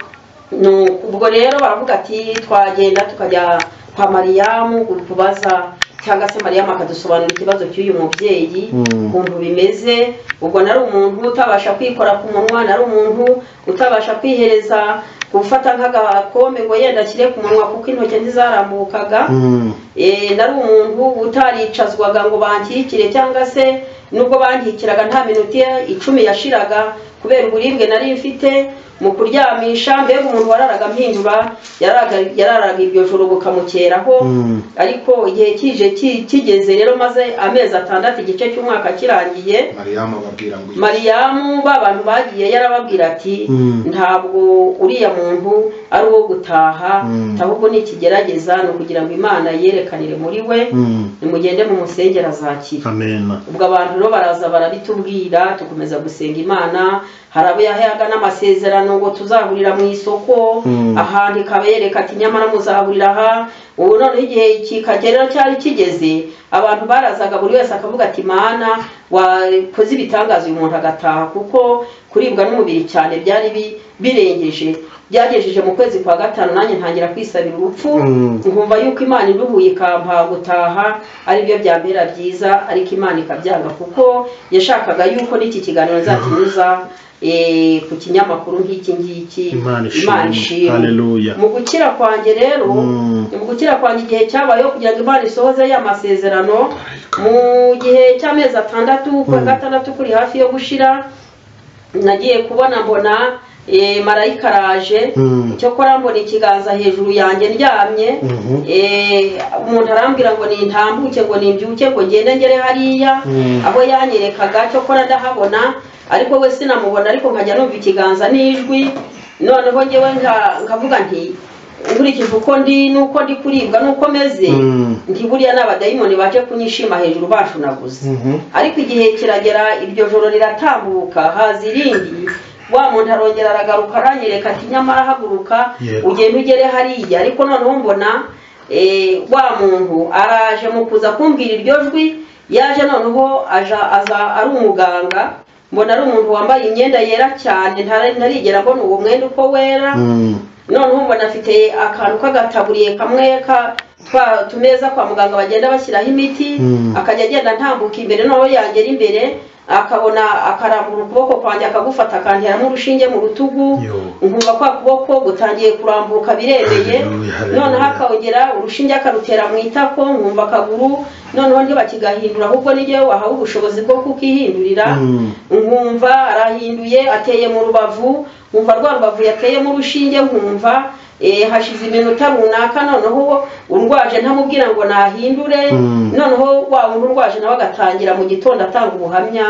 Speaker 3: Nuko ubwo rero baravuga ati twagenda tukajya kwa mariyamu kubaza cyangwa se mariyamu akadusobanurira ikibazo cy'uyu mubyeyi
Speaker 2: Mm.
Speaker 3: ukuntu bimeze ubwo nari umuntu utabasha kwikora ku munwa nari umuntu utabasha kwihereza gufata nk'agakombe ngo yenda ashyire ku munwa kuko intoki ntizarambukaga
Speaker 2: Mm.
Speaker 3: Eh, nari umuntu utaricazwaga ngo bankikire cyangwa se nubwo bankikiraga nta minota icumi yashiraga kubera uburibwe nari mfite mu kuryamisha mbega umuntu wararaga mpindura yararaga- yararaga iryo joro bukamukeraho
Speaker 2: Mm.
Speaker 3: ariko igihe kije ki- kigeze rero maze amezi atandatu igice cy'umwaka kirangiye
Speaker 1: mariyamu ababwira ngo iki
Speaker 3: mariyamu ba bantu bagiye yarababwira ati
Speaker 2: Mm.
Speaker 3: ntabwo uriya muntu ari uwo gutaha
Speaker 2: Mm.
Speaker 3: ahubwo ni ikigerageza ni ukugira ngo imana yerekanire muri we
Speaker 2: Mm.
Speaker 3: nimugende mu musengera azakira
Speaker 2: amen
Speaker 3: ubwo abantu rero baraza barabitubwira tukomeza gusenga imana hari abo yahayaga n'amasezerano ngo tuzahurira mu isoko
Speaker 2: Mm.
Speaker 3: ahandi ikaba yereka ati nyamara muzahurira aha ubu noneho igihe kikagerera cyari kigeze abantu barazaga buri wese akavuga ati mana wakoze ibitangaza uyu muntu agataha kuko kuribwa n'umubiri cyane byari bi- birengeje byagejeje mu kwezi kwa gatanu nanjye ntangira kwisabira urupfu
Speaker 2: Mm.
Speaker 3: nkumva yuko imana iruhuye ikampa gutaha aribyo byambera byiza ariko imana ikabyanga kuko yashakaga yuko n'iki kiganiro nzakinyuza eh, ku kinyamakuru nk'iki ngiki
Speaker 2: Imana ishimwe. Hallelujah.
Speaker 3: mu gukira kwanjye rero
Speaker 2: Mm.
Speaker 3: mu gukira kwanjye igihe cyabayeho kugira ngo imana isohoze ya masezerano mu gihe cy'amezi atandatu kwa
Speaker 2: Mm.
Speaker 3: gatandatu kuri hafi yo gushira nagiye kubona mbona eh, marayika araje
Speaker 2: Mm.
Speaker 3: cyokora mbona ikiganza hejuru yanjye ndyamye
Speaker 2: Mhm.
Speaker 3: Eh, umuntu arambwira ngo nintambuke ngo nimbyuke ngo ngende ngere hariya
Speaker 2: Mm.
Speaker 3: aho yanyerekaga cyokora ndahabona ariko we sinamubona ariko nkajya numva ikiganza n'ijwi noneho ngewe nka- nkavuga nti nkurikije uko ndi n'uko ndi kuribwa n'uko meze
Speaker 2: Mm.
Speaker 3: nti buriya ni abadayimoni baje kunyishima hejuru bashunaguza
Speaker 2: Mhm.
Speaker 3: ariko igihe kiragera iryo joro riratambuka haza irindi wa muntu arongera aragaruka aranyereka ati nyamara haguruka
Speaker 2: Yego.
Speaker 3: ugende ugere hariya ariko noneho mbona eh, wa muntu araje mu kuza kumbwira iryo jwi yaje noneho aja aza ari umuganga mbona ari umuntu wambaye imyenda yera cyane ntara- ntarigera mbona uwo mwenda uko wera
Speaker 2: Mm.
Speaker 3: noneho mbona afite akantu k'agataburiye kamwe ka twa tumeza kwa muganga bagenda bashyiraho imiti
Speaker 2: Mm.
Speaker 3: akajya agenda ntambuka imbere noneho yagera imbere akabona akarambura ukuboko kwanjye akagufata akanteramo urushinge mu rutugu
Speaker 2: Yo.
Speaker 3: nkumva kwa kuboko gutangiye kurambuka biremeye
Speaker 2: Hallelujah, hallelujah.
Speaker 3: noneho akawugera urushinge akarutera mu itako nkumva akaguru noneho ntibakigahindura ahubwo n'igihe wahawe ubushobozi bwo kukihindurira
Speaker 2: Mm.
Speaker 3: nkumva arahinduye ateye mu rubavu nkumva rwa rubavu yateyemo urushinge nkumva eh, hashize iminota runaka noneho urwaje ntamubwira ngo nahindure
Speaker 2: Mm.
Speaker 3: noneho wa wundi urwaje nawe agatangira mu gitondo atanga ubuhamya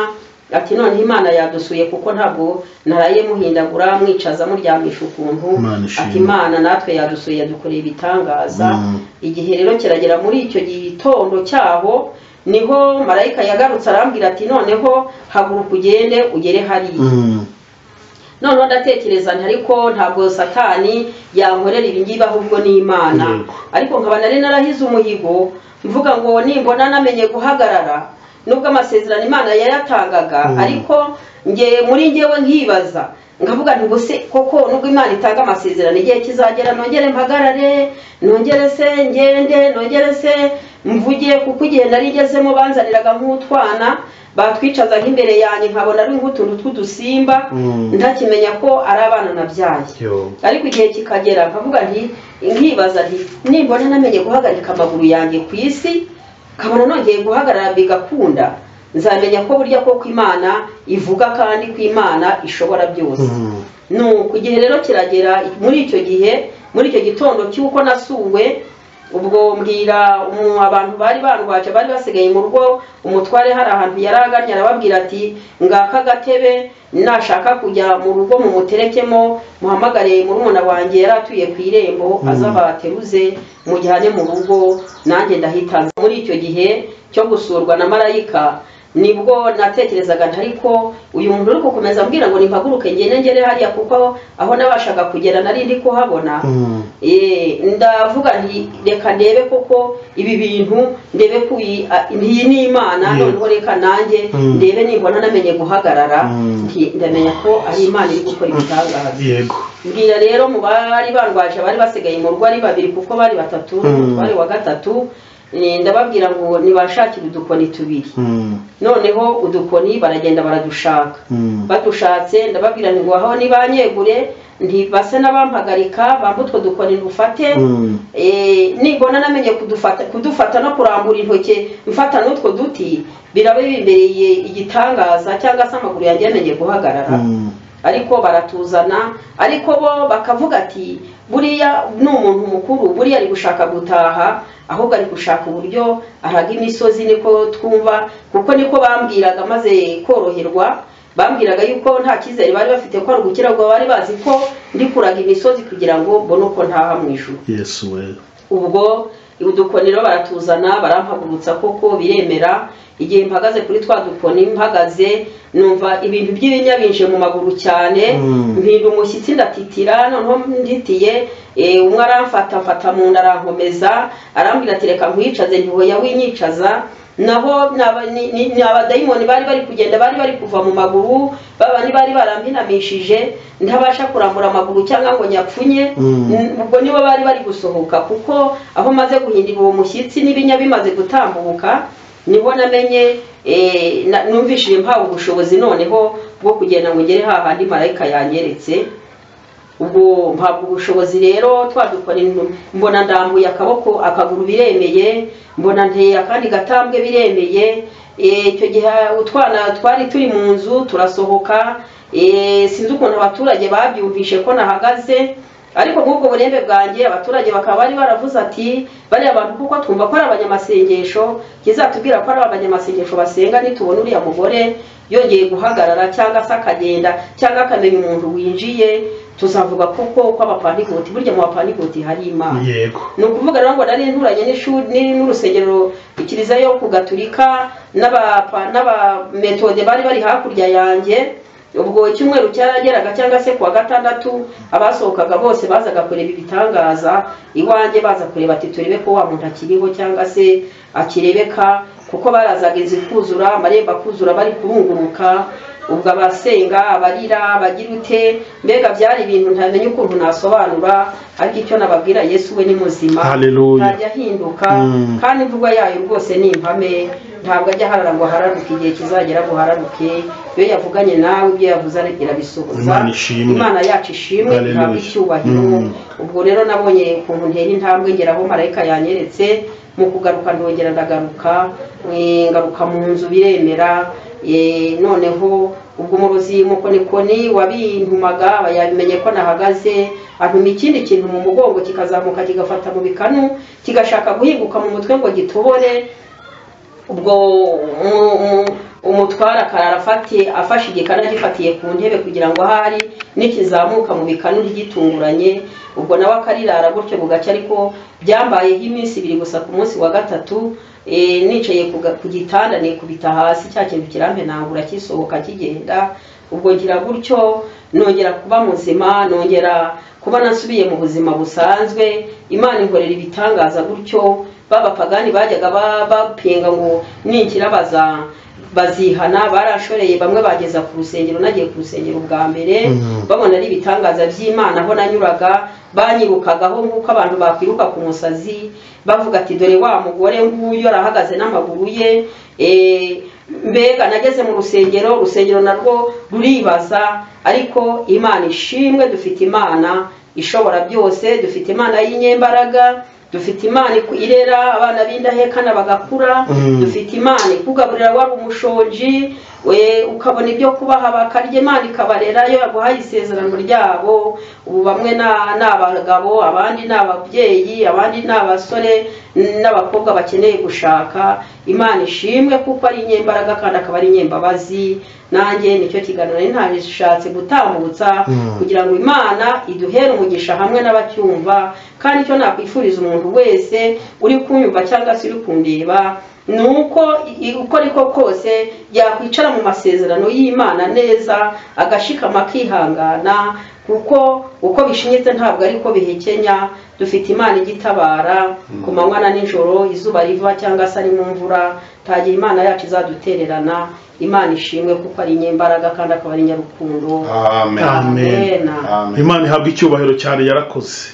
Speaker 3: ati noneho imana yadusuye kuko ntabwo naraye muhindagura mwicaza muryamisha ukuntu
Speaker 2: Imana ishimwe.
Speaker 3: ati imana natwe yadusuye yadukoreye ibitangaza
Speaker 2: Mm.
Speaker 3: igihe rero kiragera muri icyo gitondo cyaho niho marayika yagarutse arambwira ati noneho haguruka ugende ugere hariya
Speaker 2: Mm.
Speaker 3: noneho ndatekereza nti ariko ntabwo satani yankorera ibingibi ahubwo ni imana
Speaker 2: Yego.
Speaker 3: ariko nkaba nari narahize umuhigo mvuga ngo nimbona namenye guhagarara nubwo amasezerano imana yayatangaga
Speaker 2: Mm.
Speaker 3: ariko nge muri ngewe nkibaza nkavuga nti ubuse koko nubwo imana itanga amasezerano igihe kizagera nongere mpagarare nongere se ngende nongere se mvuge kuko igihe nari ngezemo banzaniraga nk'utwana batwicazaga imbere yanjye nkabona ari nk'utuntu tw'udusimba
Speaker 2: Mm.
Speaker 3: ntakimenya ko ari abana nabyaye
Speaker 2: Yo.
Speaker 3: ariko igihe kikagera nkavuga nti nkibaza nti nimbona namenye guhagarika amaguru yanjye ku isi nkabona nongeye guhagarara bigakunda nzamenya ko burya koko imana ivuga kandi ko imana ishobora byose
Speaker 2: Mm.
Speaker 3: nuko igihe rero kiragera muri icyo gihe muri icyo gitondo cy'uko nasuwe ubwo mbwira umu- abantu bari bandwaje bari basigaye mu rugo umutware hari ahantu yari agannye arababwira ati ngaka agatebe nashaka kujya mu rugo mumuterekemo muhamagare murumuna wanjye yari atuye ku irembo aza bateruze mujyane mu rugo nanjye ndahita nza." muri icyo gihe cyo gusurwa na marayika nibwo natekerezaga nti ariko uyu muntu uri gukomeza ambwira ngo nimpaguruke ngende ngere hariya kuko aho nabashaga kugera nari ndi kuhabona
Speaker 2: Mm.
Speaker 3: Eh, ndavuga nti reka ndebe koko ibi bintu ndebe ko iyi a- iyi ni imana
Speaker 2: Yego.
Speaker 3: noneho reka nanjye
Speaker 2: Mm.
Speaker 3: ndebe nimbona namenye guhagarara
Speaker 2: Mm.
Speaker 3: nti ndamenya ko ari imana iri gukora ibitangaza
Speaker 2: yego
Speaker 3: mbwira rero mu bari bandwaje bari basigaye mu rugo ari babiri kuko bari batatu
Speaker 2: Mm.
Speaker 3: bari wa gatatu eh, ndababwira ngo nibashakire udukoni tubiri
Speaker 2: Mm.
Speaker 3: noneho udukoni baragenda baradushaka
Speaker 2: Mm.
Speaker 3: badushatse ndababwira ngo aho nibanyegure ntibase n'abampagarika bambe utwo dukoni ndufate
Speaker 2: Mm.
Speaker 3: Eh, nibona namenye kudufata kudufata no kurambura intoki mfata n'utwo duti biraba bimbereye igitangaza cyangwa se amaguru yanjye yamenye guhagarara
Speaker 2: Mm.
Speaker 3: ariko baratuzana ariko bo bakavuga ati buriya ni umuntu mukuru buriya ari gushaka gutaha ahubwo ari gushaka uburyo araga imisozi niko twumva kuko niko bambwiraga maze koroherwa bambwiraga yuko nta cyizere bari bafite ko ari gukira ubwo bari bazi ko ndi kuraga imisozi kugira ngo mbone uko ntaha mu ijuru
Speaker 2: yesu we
Speaker 3: ubwo udukonero baratuzana barampagurutsa koko biremera igihe mpagaze kuri twa dukoni mpagaze numva ibintu by'ibinya binje mu maguru cyane
Speaker 2: Mm.
Speaker 3: mpinda umushyitsi ndatitira noneho nditiye eh, umwe aramfata mfata mu nda arankomeza arambwira ati reka nkwicaze ntihoya winyicaza naho ni aba- ni- ni- ni abadayimoni bari bari kugenda bari bari kuva mu maguru babandi bari barambinamishije ntabasha kurambura amaguru cyangwa ngo nyapfunye
Speaker 2: Mm.
Speaker 3: ubwo nibo bari bari gusohoka kuko aho maze guhindura uwo mushyitsi n'ibinya bimaze gutambuka niho namenye eh, na- numvishije mpawe ubushobozi noneho bwo kugenda ngo ngere hahandi marayika yanyeretse ubwo mpabwa ubushobozi rero twadukora mbona ndambuye akaboko akaguru biremeye mbona nteye akandi gatambwe biremeye Eh, icyo gihe utwana twari turi mu nzu turasohoka Eh, sinzi ukuntu abaturage babyumvishe ko nahagaze ariko nk'ubwo burembe bwanjye abaturage bakaba bari baravuze ati bariya bantu kuko twumva ko ari abanyamasengesho kizatubwira ko ari abanyamasengesho basenga nitubona uriya mugore yongeye guhagarara cyangwa se akagenda cyangwa akamenya umuntu winjiye tuzavuga koko ko abapandigoti burya mu bapandigoti hari imana
Speaker 2: yego
Speaker 3: ni ukuvuga rero ngo nari nturanye n'ishuri ni- n'urusengero kiliziya yo ku gaturika n'aba- n'abametode bari bari hakurya yanjye ubwo icyumweru cyarageraga cyangwa se kuwa gatandatu abasohokaga bose bazaga kureba ibitangaza iwanjye baza kureba ati turebe ko wa muntu akiriho cyangwa se akirebeka kuko barazaga inzu kuzura amarembo akuzura bari kurunguruka ubwo abasenga abarira abagira ute mbega byari ibintu ntamenya ukuntu nasobanura ariko icyo nababwira yesu we ni muzima
Speaker 2: Hallelujah.
Speaker 3: ntajya ahinduka
Speaker 2: Mm.
Speaker 3: kandi imvugo yayo rwose ni impame ntabwo ajya aharara ngo ahararuke igihe kizagera ngo ahararuke iyo yavuganye nawe ibyo yavuze irabisohoza
Speaker 2: Imana ishimwe.
Speaker 3: imana yacu ishimwe
Speaker 2: Hallelujah.
Speaker 3: ihabwe icyubahiro
Speaker 2: Mm.
Speaker 3: ubwo rero nabonye ukuntu ntera intambwe ngeraho marayika yanyeretse mu kugaruka ndongera ndagaruka eh, ngaruka mu nzu biremera eh, noneho ubwo umurozi mukonikoni wabintumaga aba yabimenye ko nahagaze antuma ikindi kintu mu mugongo kikazamuka kigafata mu bikanu kigashaka guhinguka mu mutwe ngo gitobore ubwo umu- umu- umutwara akarara afatiye afashe igikanu agifatiye ku ntebe kugira ngo ahari nikizamuka mu bikanu ntigitunguranye ubwo nawe akarirara gutyo bugacya ariko byambayeho iminsi ibiri gusa ku munsi wa gatatu eh, nicaye ku ga- ku gitanda nikubita hasi cya kintu kirampenangura kisohoka kigenda ubwo ngira gutyo nongera kuba muzima nongera kuba nasubiye mu buzima busanzwe imana inkorera ibitangaza gutyo b'abapagani bajyaga ba- bapinga ngo ninkira baza bazihana barashoreye bamwe bageza ku rusengero nagiye ku rusengero bwa mbere
Speaker 2: Mhm.
Speaker 3: babona ari ibitangaza by'imana aho nanyuraga banyirukagaho nk'uko abantu bakwiruka ku musazi bavuga ati dore wa mugore nguyu arahagaze n'amaguru ye eh, mbega nageze mu rusengero urusengero narwo ruribaza ariko imana ishimwe dufite imana ishobora byose dufite imana y'inyembaraga dufite imana iku- irera abana b'indahekana bagakura
Speaker 2: Mm.
Speaker 3: dufite dufite imana ikugaburira wari umushonji we ukabona ibyo kubaha bakarya imana ikabarera iyo yaguhaye isezerano ryabo ubu bamwe na- ni abagabo abandi ni ababyeyi abandi ni abasore n'abakobwa bakeneye gushaka imana ishimwe kuko ari inyembaraga kandi akaba ari inyembabazi nanjye nicyo kiganiro nari ntashatse gutambutsa
Speaker 2: Mm.
Speaker 3: kugira ngo imana iduhere umugisha hamwe n'abacyumva kandi icyo nakwifuriza umuntu wese uri kunyumva cyangwa se uri kundeba ni uko i- uko ariko kose yakwicara mu masezerano y'imana neza agashikama akihangana kuko uko bishinyitse ntabwo ari ko bihekenya dufite imana igitabara ku manywa na nijoro izuba riva cyangwa se ari mu mvura tagiye imana yacu izadutererana imana ishimwe kuko ari inyembaraga kandi akaba ari inyarukundo
Speaker 1: amen
Speaker 2: Amen.
Speaker 1: amen
Speaker 2: imana ihabwa icyubahiro cyane yarakoze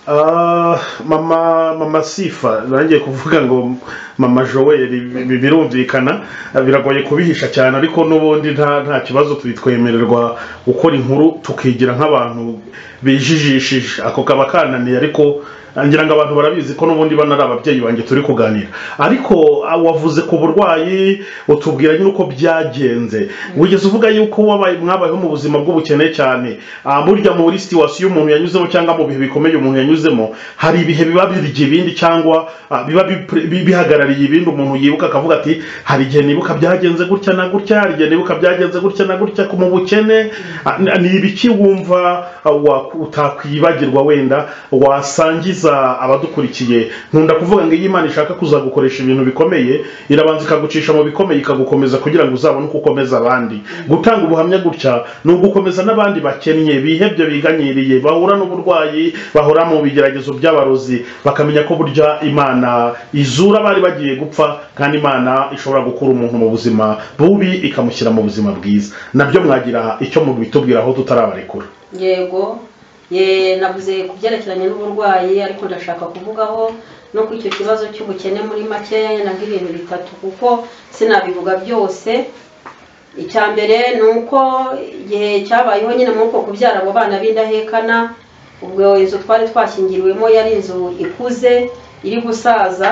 Speaker 2: Ah, mama mama sifa nangiye kuvuga ngo mama joel bi- bi- birumvikana ah, biragoye kubihisha cyane ariko n'ubundi nta nta kibazo turi twemererwa gukora inkuru tukigira nk'abantu bijijishije ako kaba kananiye ariko ah, ngira ngo abantu barabizi ko n'ubundi bana ari ababyeyi banjye turi kuganira ariko ah, wavuze ku burwayi utubwira nyine uko byagenze wigeze uvuga yuko wabaye mwabayeho mu buzima bw'ubukene cyane Ah, burya muri situwasiyo umuntu yanyuzemo cyangwa mu bihe bikomeye umuntu yanyuzemo hari ibihe biba birya ibindi cyangwa ah, biba bipre- bi- bihagarariye hari ibindi umuntu yibuka akavuga ati hari igihe nibuka byagenze gutya na gutya hari igihe nibuka byagenze gutya na gutya ku mu bukene Ah, ni- ni ibiki wumva ah, wa- utakwibagirwa wenda wasangiza abadukurikiye nkunda kuvuga ngo iyo imana ishaka kuza gukoresha ibintu bikomeye irabanza ikagucisha mu bikomeye ikagukomeza kugira ngo uzabone uko ukomeza abandi gutanga ubuhamya gutya ni ugukomeza n'abandi bakennye bihebye biganyiriye bahura n'uburwayi bahura mu bigeragezo by'abarozi bakamenya ko burya imana izura bari bagiye gupfa kandi imana ishobora gukura umuntu mu buzima bubi ikamushyira mu buzima bwiza nabyo mwagira icyo mubitubwiraho tutarabarekura
Speaker 3: yego ye navuze ku byerekeranye n'uburwayi ariko ndashaka kuvugaho no ku icyo kibazo cy'ubukene muri makeya nanga ibintu bitatu kuko sinabivuga byose icya mbere ni uko igihe cyabayeho nyine muri uko kubyara abo bana b'indahekana ubwo inzu twari twashyingiriwemo yari inzu ikuze iri gusaza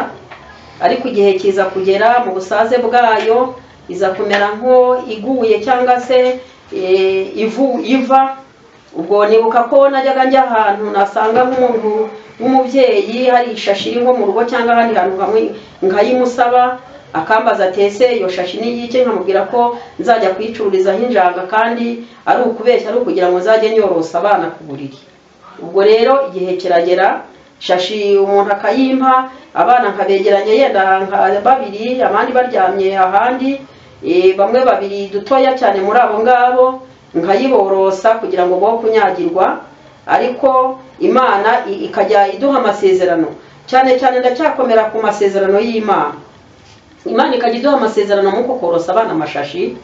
Speaker 3: ariko igihe kiza kugera mu busaze bwayo iza kumera nko iguye cyangwa se eh, ivu- iva ubwo nibuka ko najyaga njya ahantu nasanga nk'umuntu w'umubyeyi hari ishashi iri nko mu rugo cyangwa ahandi hantu hamwe nkayimusaba akambaza atese iyo shashi n'iyike nkamubwira ko nzajya kuyicururizaho injanga kandi ari ukubeshya ari ukugira ngo nzajye nyorosa abana ku buriri ubwo rero igihe kiragera shashi umuntu akayimpa abana nkabegeranya yenda nka babiri abandi baryamye ahandi eh, bamwe babiri dutoya cyane muri abo ngabo nkayiborosa kugira ngo bo kunyagirwa ariko imana i- ikajya iduha amasezerano cyane cyane ndacyakomera ku masezerano y'imana imana ikajya iduha amasezerano mu kukorosa abana amashashi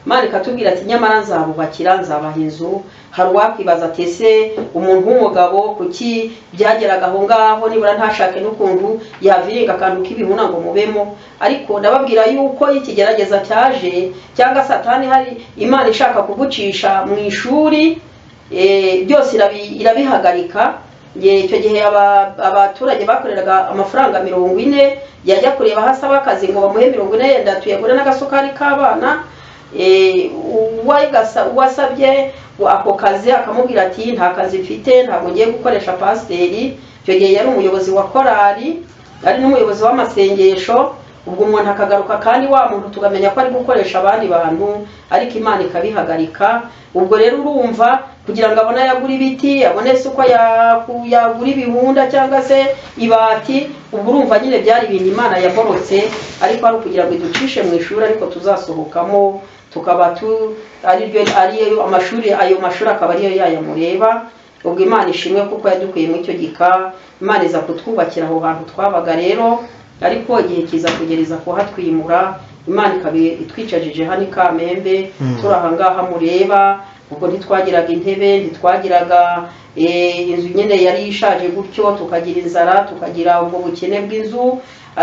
Speaker 3: imana ikatubwira ati nyamara nzabubakira nzabaha inzu hari uwakwibaza ati ese umuntu w'umugabo kuki byageraga aho ngaho nibura ntashake n'ukuntu yaviringa akantu k'ibihuna ngo mubemo ariko ndababwira yuko ikigerageza cyaje cyangwa satani hari imana ishaka kugucisha mu ishuri eh, byose irabi- irabihagarika Ye, icyo gihe aba- abaturage bakoreraga amafaranga mirongo ine yajya kureba hasi aba akazi ngo bamuhe mirongo ine yenda tuyagure n'agasukari k'abana Eh, uwayigasa- uwasabye ako kazi akamubwira ati nta kazi mfite ntabwo ngiye gukoresha pasiteri icyo gihe yari umuyobozi wa korali ari n'umuyobozi w'amasengesho ubwo umuntu akagaruka kandi wa muntu tukamenya ko ari gukoresha abandi bantu ariko imana ikabihagarika ubwo rero urumva kugira ngo abone ayo agura ibiti abone se uko yaku- yagura ibihunda cyangwa se ibati ubwo urumva nyine byari ibintu imana yaborotse ariko ari ukugira ngo iducishe mu ishuri ariko tuzasohokamo tukaba tu ariryo ariyo amashuri ayo mashuri akaba ariyo yaya mureba ubwo imana ishimwe kuko yadukuye muri icyo gika imana iza kutwubakira aho hantu twabaga rero ariko igihe kiza kugereza kuhatwimura imana ikaba itwicajije hano i kamembe turi aha ngaha mureba ubwo ntitwagiraga intebe ntitwagiraga eh, inzu nyine yari ishaje gutyo tukagira inzara tukagira ubwo bukene bw'inzu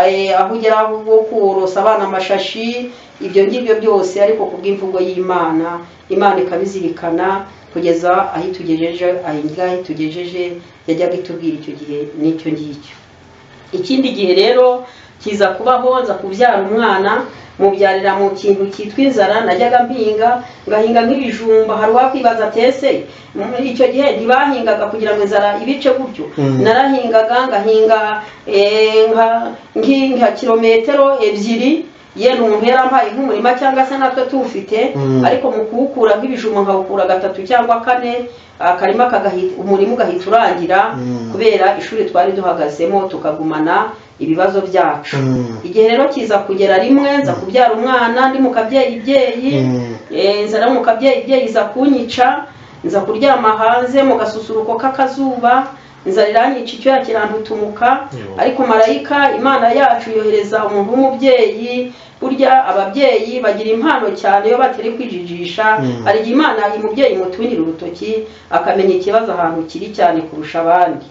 Speaker 3: eh, aho ugera wo kurosa abana amashashi ibyo ngibyo byose ariko ku bw'imvugo y'imana imana ikabizirikana kugeza aho itugejeje aho ngaho itugejeje yajyaga itubwira icyo gihe n'icyo ngicyo ikindi gihe rero kiza kubaho nza kubyara umwana mubyarira mu kintu cyitwa inzara najyaga mpinga ngahinga nk'ibijumba hari uwakwibaza ati ese mm, icyo gihe ntibahingaga kugira ngo inzara ibice gutyo narahingaga ngahinga eh, nka- nki- nka kilometero ebyiri ye umuntu yarampaye nk'umurima cyangwa se natwe tuwufite ariko mu kuwukura nk'ibijumba nkawukura gatatu cyangwa kane akarima kagahita umurima ugahita urangira kubera ishuri twari duhagazemo tukagumana ibibazo byacu igihe rero kiza kugera rimwe nza kubyara umwana ndi mu kabyeyi byeyi Eh, nza no mu kabyeyi byeyi iza kunyica nza kuryama hanze mu gasusuruko k'akazuba nza riranyica icyuya kirantutumuka
Speaker 2: Yo.
Speaker 3: ariko marayika imana yacu yohereza umuntu w'umubyeyi burya ababyeyi bagira impano cyane iyo batari kwijijisha hari igihe imana umubyeyi imutungira urutoki akamenya ikibazo ahantu kiri cyane kurusha abandi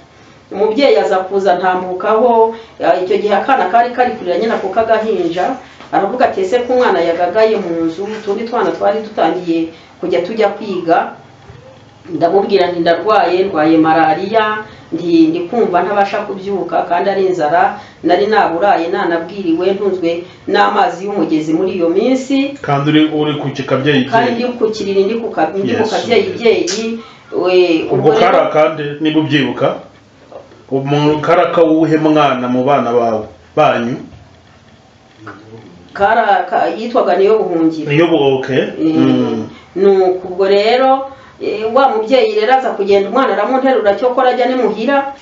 Speaker 3: umubyeyi aza kuza ntambukaho eh, icyo gihe akana kari kari kurira nyina ku kagahinja aravuga ati ese ko umwana yagagaye mu nzu utundi twana twari dutangiye kujya tujya kwiga ndamubwira nti ndarwaye ndwaye malariya ndi ndi kumva ntabasha kubyuka kandi ari inzara nari naburaye nanabwiriwe ntunzwe n'amazi y'umugezi muri iyo minsi
Speaker 2: kandi uri uri ku kikabyeyi
Speaker 3: kandi ndi ku kiriri ndi ku ka- ndi ku
Speaker 2: Yesu.
Speaker 3: kabyeyi byeyi we,
Speaker 2: ubwo
Speaker 3: ubwo
Speaker 2: kari
Speaker 3: rero-
Speaker 2: akande niba ubyibuka umuntu kari akawuhe mwana mu bana bawe banyu
Speaker 3: kara ka- yitwaga niyo buhungiro
Speaker 2: niyo bwoke
Speaker 3: Mm. nuko ubwo rero eh, wa mubyeyi rero aza kugenda umwana aramunterura cyokora ajya n'imuhira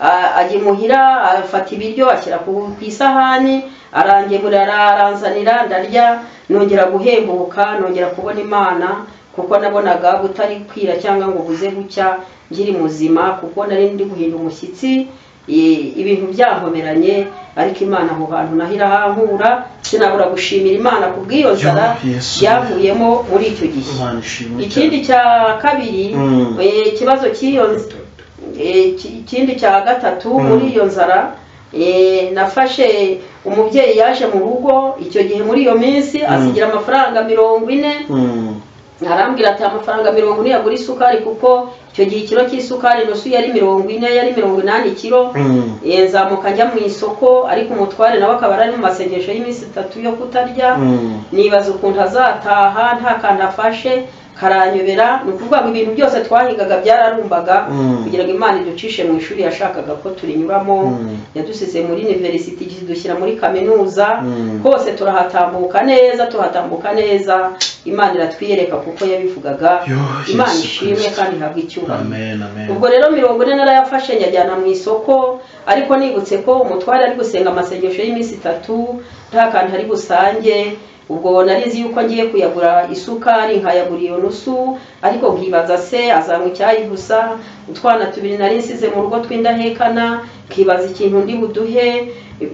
Speaker 3: A- ajya imuhira afata ibiryo ashyira ku ku isahani arangemura aranzanira ndarya nongera guhembuka nongera kubona imana kuko nabonaga butari kwira cyangwa ngo buze gucya nkiri muzima kuko nari ndi guhinda umushyitsi eh, ibintu byankomeranye ariko imana aho hantu naho irahankura sinabura gushimira imana ku bw'iyo nzara
Speaker 2: Yo, Yesu.
Speaker 3: yavuyemo muri icyo gihe
Speaker 2: Imana ishimwe
Speaker 3: ikindi cya kabiri
Speaker 2: Mm.
Speaker 3: eh, ikibazo cy'iyo nz- eh, ki- ikindi cya gatatu muri iyo nzara eh, nafashe umubyeyi yaje mu rugo icyo gihe muri iyo minsi asigira amafaranga mirongo ine
Speaker 2: Mm.
Speaker 3: arambwira ati amafaranga mirongo ine yagura isukari kuko icyo gihe ikiro cy'isukari nusu yari mirongo ine yari mirongo inani kiro
Speaker 2: Mm.
Speaker 3: Eh, nzamuka njya mu isoko ariko umutware nawe akaba ari mu masengesho y'iminsi itatu yo kutarya
Speaker 2: Mm.
Speaker 3: nibaza ukuntu azataha nta kantu afashe karanyobera ni ukuvuga ngo ibintu byose twahingaga byararumbaga
Speaker 2: Mm.
Speaker 3: kugira ngo imana iducishe mu ishuri yashakaga ko turinyuramo
Speaker 2: Mm.
Speaker 3: yadusize muri university idushyira muri kaminuza
Speaker 2: Mm.
Speaker 3: hose turahatambuka neza tuhatambuka neza imana iratwiyereka kuko yabivugaga
Speaker 2: Yo, Yesu
Speaker 3: imana ishimwe
Speaker 2: Kristo.
Speaker 3: kandi ihabwe icyubahiro
Speaker 2: amen amen
Speaker 3: ubwo rero mirongo ine narayafashe njyajyana mu isoko ariko nibutse ko umutware ari gusenga amasengesho y'iminsi itatu nta kantu ari busange ubwo nari nzi yuko ngiye kuyagura isukari nkayagura iyo nusu ariko nkibaza se azanywa icyayi gusa utwana tubiri nari nsize mu rugo tw'indahekana nkibaza ikintu ndi buduhe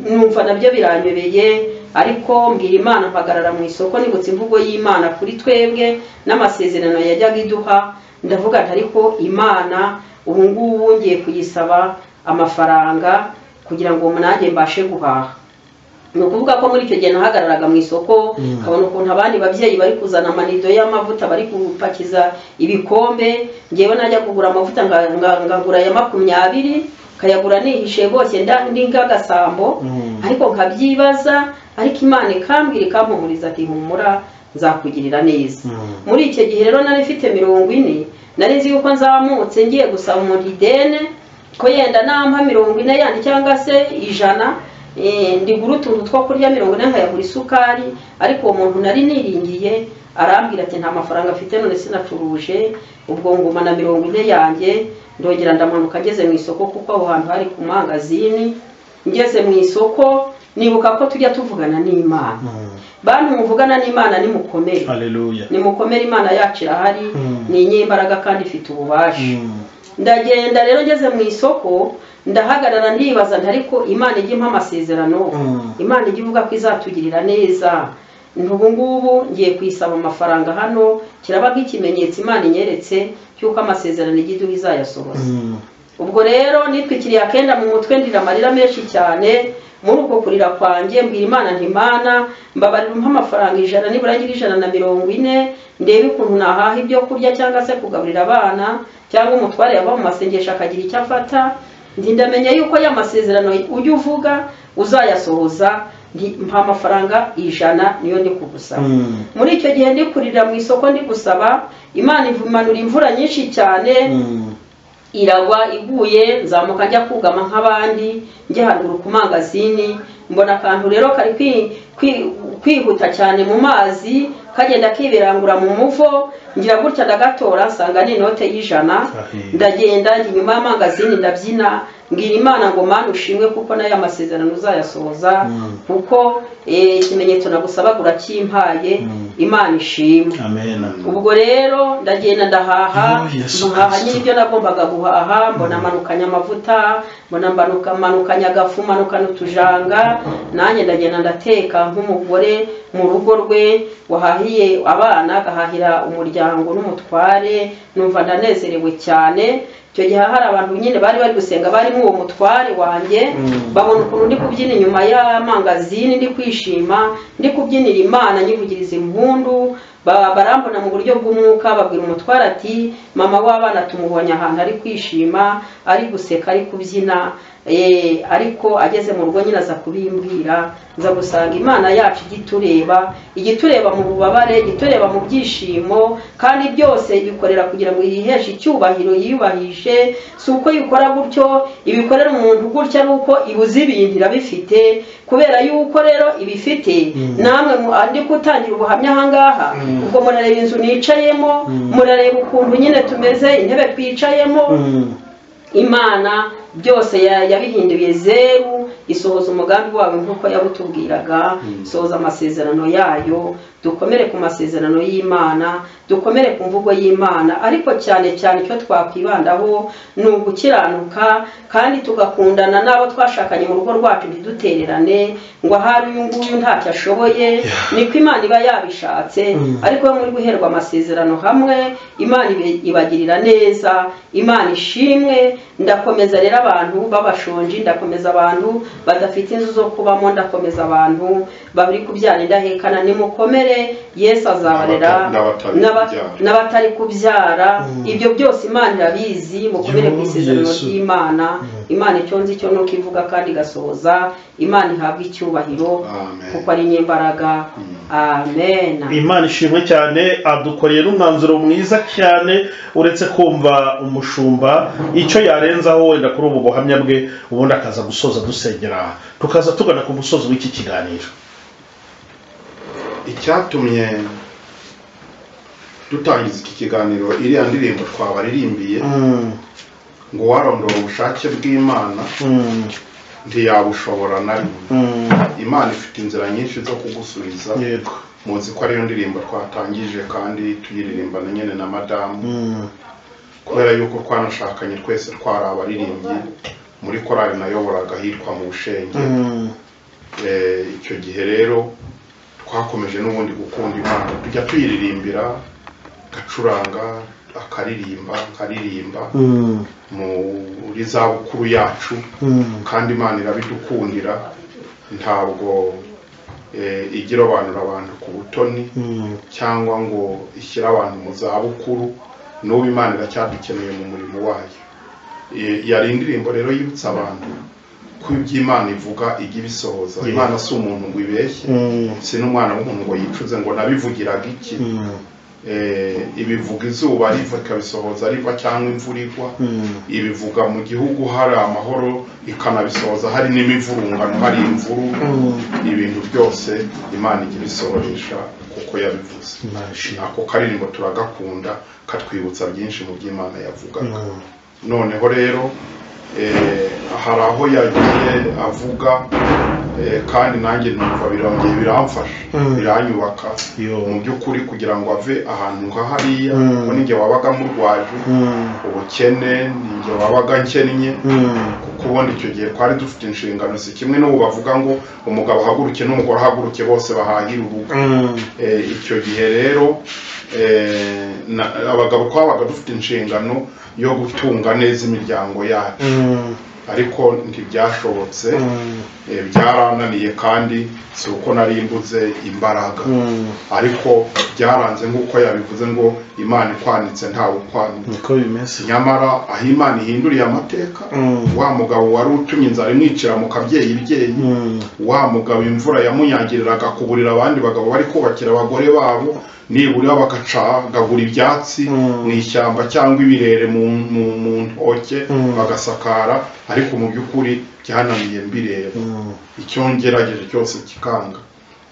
Speaker 3: numva nabyo biranyobeye ariko mbwira imana mpagarara mu isoko nibutse imvugo y'imana kuri twebwe n'amasezerano yajyaga iduha ndavuga nti ariko imana ubu ngubu ngiye kuyisaba amafaranga kugira ngo nanjye mbashe guhaha ni ukuvuga ko muri icyo gihe nahagararaga mu isoko nkabona ukuntu abandi babyeyi bari kuzana amanido y'amavuta bari gupakiza ibikombe ngewe najya kugura amavuta nga- nga- ngagura aya makumyabiri nkayagura nihishe rwose nda- ndi nk'agasambo
Speaker 2: Mm.
Speaker 3: ariko nkabyibaza ariko imana ikambwira ikampumuriza ati humura nzakugirira neza
Speaker 2: Mm.
Speaker 3: muri icyo gihe rero nari mfite mirongo ine nari nzi yuko nzamutse ngiye gusaba umuntu idene ko yenda nampa mirongo ine yandi cyangwa se ijana eh, ndigura utuntu two kurya mirongo ine nkayagura isukari ariko uwo muntu nari niringiye arambwira ati nta mafaranga afite none sinacuruje ubwo nguma na mirongo ine yanjye ndongera ndamanuka ngeze mu isoko kuko aho hantu hari ku mangazini ngeze mu isoko nibuka ko tujya tuvugana n'imana
Speaker 2: Mm.
Speaker 3: bantu muvugana n'imana nimukomere
Speaker 2: haleluya
Speaker 3: nimukomere imana yacu irahari
Speaker 2: Mm.
Speaker 3: ni inyembaraga kandi ifite ububasha
Speaker 2: Mm.
Speaker 3: ndagenda rero ngeze mu isoko ndahagarara ndibaza nti ariko imana ijya impa amasezerano
Speaker 2: Mm.
Speaker 3: imana ijya ivuga ko izatugirira neza Nti ubu ngubu ngiye kuyisaba amafaranga hano kirabaga ikimenyetso imana inyeretse cy'uko amasezerano ijya iduha izayasohoza
Speaker 2: Mm.
Speaker 3: ubwo rero nitwikiriye akenda mu mutwe ndira amarira menshi cyane muri uko kurira kwanjye mbwira imana ntimana mbabarira umpa amafaranga ijana nibura agira ijana na mirongo ine ndebe ukuntu nahaha ibyo kurya cyangwa se kugaburira abana cyangwa umutware yava mu masengesho akagira icyo afata nti ndamenya yuko ya masezerano ujya uvuga uzayasohoza nti mpa amafaranga ijana niyo ndi kugusaba
Speaker 2: Mm.
Speaker 3: muri icyo gihe ndi kurira mu isoko ndi gusaba imana imanura imvura nyinshi cyane
Speaker 2: Mm.
Speaker 3: iragwa iguye nzamuka njya kugama nk'abandi njya haruguru ku mangazini mbona akantu rero kari kwi- kwi- kwihuta cyane mu mazi kagenda kiberangura mu muvo ngira gutya ndagatora nsanga ni inote y'ijana
Speaker 2: Ahe.
Speaker 3: ndagenda njya inyuma y'amangazini ndabyina mbwira imana ngo mana ushimwe kuko nayo amasezerano uzayasohoza
Speaker 2: Mm.
Speaker 3: kuko eh, ikimenyetso nagusabagura kimpaye
Speaker 2: Mm.
Speaker 3: imana ishimwe
Speaker 2: amen amen
Speaker 3: ubwo rero ndagenda ndahaha
Speaker 2: Oh, Yesu
Speaker 3: ntuhaha
Speaker 2: Kristo.
Speaker 3: n'ibyo nagombaga guhaha mbona manukanye amavuta mbona mbanuka- manukanye agafu manukanye utujanga nanjye ndagenda ndateka nk'umugore mu rugo rwe wahahiye abana agahahira umuryango n'umutware numva ndanezerewe cyane icyo gihe hari abantu nyine bari bari gusenga barimo uwo mutware wanjye
Speaker 2: Mm.
Speaker 3: babona ukuntu ndi kubyina inyuma y'amangazini ndi kwishima ndi kubyinira imana nyivugiriza impundu ba- barambona mu buryo bw'umwuka babwira umutware ati mama w'abana tumubonye ahantu ari kwishima ari guseka ari kubyina eh, ariko ageze mu rugo nyine aza kubimbwira nza gusanga imana yacu igitureba igitureba mu bubabare igitureba mu byishimo kandi byose ibikorera kugira ngo yiheshe icyubahiro yiyubahishe si uko yikora gutyo ibikorera umuntu gutya ni uko ibuze ibintu irabifite kubera yuko rero ibifite namwe mu- andi kutangira ubuhamya ahangaha ubwo murareba inzu nicayemo murareba ukuntu nyine tumeze intebe twicayemo imana byose ya- yabihinduye zeru isohoza umugambi wayo nk'uko yabutubwiraga isohoza amasezerano yayo dukomere ku masezerano y'imana dukomere ku mvugo y'imana ariko cyane cyane icyo twakwibandaho ni ugukiranuka kandi tugakundana n'abo twashakanye mu rugo rwacu ntidutererane ngo ahari uyu nguyu ntacyo ashoboye niko imana iba yabishatse ariko we muri guherwa amasezerano hamwe imana ibe- ibagirira neza imana ishimwe ndakomeza rero abantu b'abashonji ndakomeza abantu badafite inzu zo kubamo ndakomeza abantu bari kubyara indahekana nimukomere yesu azabarera
Speaker 1: N'abatari
Speaker 3: n'aba-
Speaker 1: kubyara.
Speaker 3: n'abatari kubyara ibyo byose imana irabizi mukomere ku isezerano
Speaker 2: Yesu.
Speaker 3: ry'imana imana icyo nzi cyo ni uko ivuga kandi igasohoza imana ihabwa icyubahiro
Speaker 1: Amen.
Speaker 3: kuko ari nyembaraga amen
Speaker 2: imana ishimwe cyane adukoreye n'umwanzuro mwiza cyane uretse kumva umushumba icyo yarenzaho wenda kuri ubu buhamya bwe ubundi akaza gusoza dusengera tukaza tugana ku musozo w'iki kiganiro
Speaker 1: icyatumye dutangiza iki kiganiro iriya ndirimbo twabaririmbiye ngo warondora ubushake bw'imana ntiyabushobora na rimwe imana ifite inzira nyinshi zo kugusubiza
Speaker 2: yego
Speaker 1: muzi ko ariyo ndirimbo twatangije kandi tuyiririmba na nyine na madamu kubera yuko twanashakanye twese twari abaririmbyi muri korali nayoboraga ahitwa mu bushenge Eh, icyo gihe rero twakomeje n'ubundi gukunda imana tujya tuyiririmbira gacuranga akaririmba nkaririmba muri za bukuru yacu kandi imana irabidukundira ntabwo eh, igirobanura abantu ku butoni cyangwa ngo ishyire abantu mu zabukuru n'ubu imana iracyadukeneye mu murimo wayo Eh, yari indirimbo rero yibutsa abantu ko ibyo imana ivuga ijya ibisohoza imana si umuntu ngo ibeshye si n'umwana w'umuntu ngo yicuze ngo nabivugiraga iki Eh, ibivuga izuba riva ikabisohoza riva cyangwa imvura igwa ibivuga mu gihugu hari amahoro ikanabisohoza hari n'imivurungano hari imvuru ibintu byose imana ijya ibisohoresha kuko yabivuze
Speaker 2: imana ishimwe
Speaker 1: ako karirimbo turagakunda katwibutsa byinshi mu by'imana yavugaga noneho rero eh, hari aho yagiye avuga eh, kandi nanjye numva birongeye biramfasha biranyubaka
Speaker 2: Yo.
Speaker 1: mu by'ukuri kugira ngo ave ahantu nka hariya
Speaker 2: Mm.
Speaker 1: kuko ninjye wabaga murwaje ubukene ninjye wabaga nkennye kuko ubundi icyo gihe twari dufite inshingano si kimwe n'ubu bavuga ngo umugabo ahaguruke n'umugore ahaguruke bose bahahira urugo Eh, icyo gihe rero eh, na- abagabo twabaga dufite inshingano yo gutunga neza imiryango yacu ariko ntibyashobotse eh, byarananiye kandi si uko nari mbuze imbaraga ariko byaranze nk'uko yabivuze ngo imana ikwanitse ntawe ukwanitse
Speaker 2: niko bimeze
Speaker 1: nyamara aho imana ihinduriye amateka
Speaker 2: Mm.
Speaker 1: wa mugabo wari utumye inzara imwicira mu kabyeyi ibyeyi
Speaker 2: Mm.
Speaker 1: wa mugabo imvura yamunyagiriraga kuburira abandi bagabo bari kubakira abagore babo nibura bagacagagura ibyatsi
Speaker 2: Mm.
Speaker 1: mu ishyamba cyangwa ibirere mu, mu, mu ntoke
Speaker 2: Mm.
Speaker 1: bagasakara ariko mu by'ukuri byananiye mbireba
Speaker 2: Mm.
Speaker 1: icyo ngerageje cyose kikanga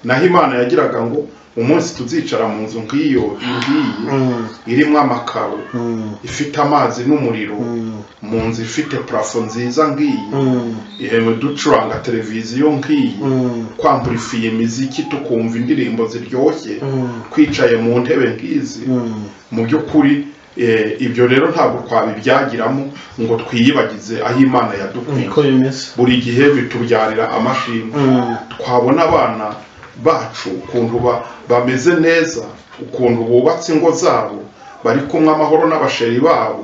Speaker 1: naho imana yagiraga ngo umunsi tuzicara mu nzu nk'iyo ngiyi
Speaker 2: Mm.
Speaker 1: irimo amakaro
Speaker 2: Mm.
Speaker 1: ifite amazi n'umuriro
Speaker 2: Mm.
Speaker 1: mu nzu ifite parafo nziza ngiyi
Speaker 2: Mm.
Speaker 1: iheme ducuranga televiziyo nk'iyi
Speaker 2: Mm.
Speaker 1: kwamplifiye imiziki tukumva indirimbo ziryoshye
Speaker 2: Mm.
Speaker 1: twicaye mu ntebe nk'izi
Speaker 2: Mm.
Speaker 1: mu by'ukuri eh, ibyo rero ntabwo twabibyagiramo ngo twiyibagize aho imana yadukwiye
Speaker 2: niko bimeze
Speaker 1: buri gihe bitubyarira amashimwe
Speaker 2: Mm.
Speaker 1: twabona abana bacu ukuntu ba- bameze neza ukuntu bubatse ingo zabo bari kumwe amahoro n'abasheri babo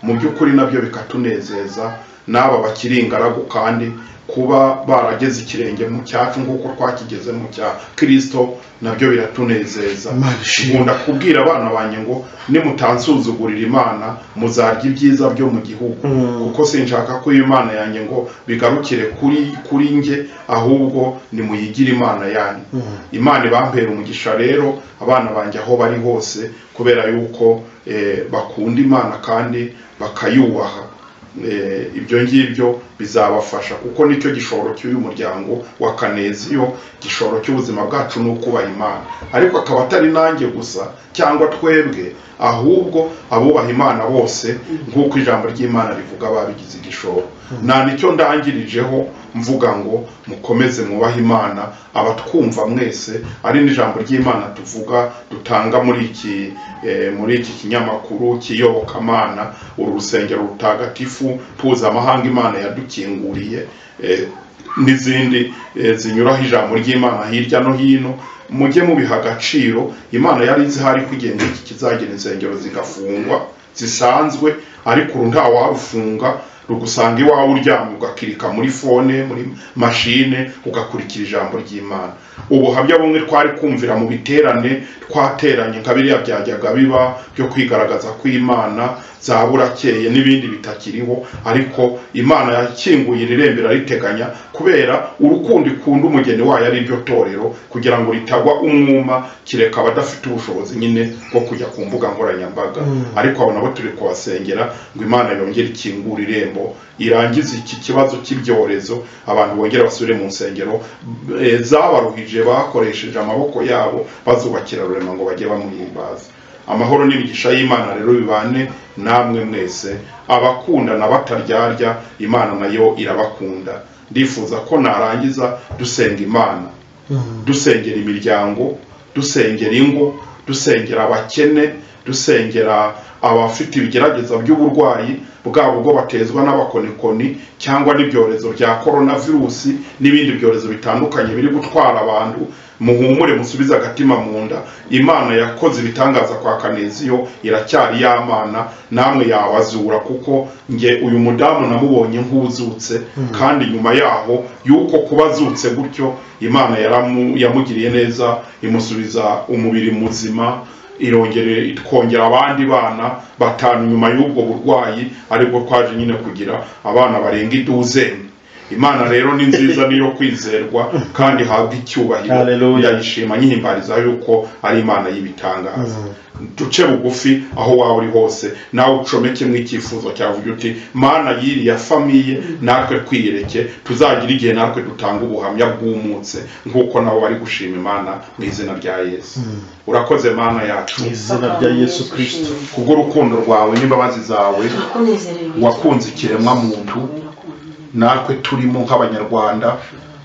Speaker 1: mu by'ukuri nabyo bikatunezeza n'aba bakiri ingaragu kandi kuba barageze ikirenge mu cyacu nk'uko twakigeze mu cya kirisito nabyo biratunezeza
Speaker 2: Imana ishimwe.
Speaker 1: nkunda kubwira abana banjye ngo nimutansuzugurira imana muzarya ibyiza byo mu gihugu kuko sinshaka ko imana yanjye ngo bigarukire kuri kuri njye ahubwo nimuyigire imana yanyu imana ibampera umugisha rero abana banjye aho bari hose kubera yuko eh, bakunda imana kandi bakayubaha Eh, ibyo ngibyo bizabafasha kuko nicyo gishoro cy'uyu muryango wa kaneziyo gishoro cy'ubuzima bwacu ni ukubaha imana ariko akaba atari nanjye gusa cyangwa twebwe ahubwo abubaha imana bose nk'uko ijambo ry'imana rivuga babigize igishoro nta nicyo ndangirijeho mvuga ngo mukomeze mwubahe imana abatwumva mwese ari n'ijambo ry'imana tuvuga dutanga muri iki eh, muri iki kinyamakuru cy'iyobokamana uru rusengero rutagatifu mpuzamahanga imana yadukinguriye eh, n'izindi eh, zinyuraho ijambo ry'imana hirya no hino mujye mubiha agaciro imana yari izihari kugenda iki kizagira insengero zigafungwa zisanzwe ariko uru ntawarufunga rugusanga iwawe uryamye ugakirika muri fone muri mashine ugakurikira ijambo ry'imana ubuhamya bumwe twari kumvira mu biterane twateranye nka biriya byajyaga biba byo kwigaragaza kw'imana za burakeye n'ibindi bitakiriho ariko imana yakinguye iri rembo irariteganya kubera urukundo ikunda umugeni wayo ari ryo torero kugira ngo ritagwa umwuma kireka abadafite ubushobozi nyine bwo kujya ku mbuga nkoranyambaga ariko abo nabo turi kubasengera ngo imana yongere ikingure irembo irangize iki kibazo cy'ibyorezo abantu bongere basubire mu nsengero eh, zabaruhije bakoresheje amaboko yabo bazubakira rurema ngo bajye bamuhimbaza amahoro n'imigisha y'imana rero bibane namwe mwese abakundana bataryarya imana nayo irabakunda ndifuza ko narangiza dusenga imana dusengera imiryango dusengera ingo dusengera abakene dusengera abafite ibigerageza by'uburwayi bwabo ubwo batezwa n'abakonikoni cyangwa n'ibyorezo bya korona virusi n'ibindi byorezo bitandukanye biri gutwara abantu muhumure musubize agatima mu nda imana yakoze ibitangaza kwa kaneziyo iracyari yamana namwe yabazura kuko nge uyu mudamu namubonye nk'uzutse kandi nyuma yaho yuko kuba azutse gutyo imana yaramu- yamugiriye neza imusubiza umubiri muzima irongere itwongera abandi bana batanu nyuma y'ubwo burwayi aribwo twaje nyine kugira abana barenga iduzeni imana rero ni nziza niyo kwizerwa kandi ihabwa icyubahiro
Speaker 2: Hallelujah.
Speaker 1: ndayishima nyihimbariza yuko ari imana y'ibitangaza duce bugufi aho waba uri hose nawe ucomekemo icyifuzo cyawe uvuge uti mana yiriya famiye natwe twiyereke tuzagira igihe natwe dutanga ubuhamya bwumutse nk'uko nabo bari gushima imana mu izina rya yesu urakoze mana yacu
Speaker 2: mu izina rya yesu kirisito
Speaker 1: kubw'urukundo rwawe n'imbabazi zawe wakunze ikiremwa muntu natwe turimo nk'abanyarwanda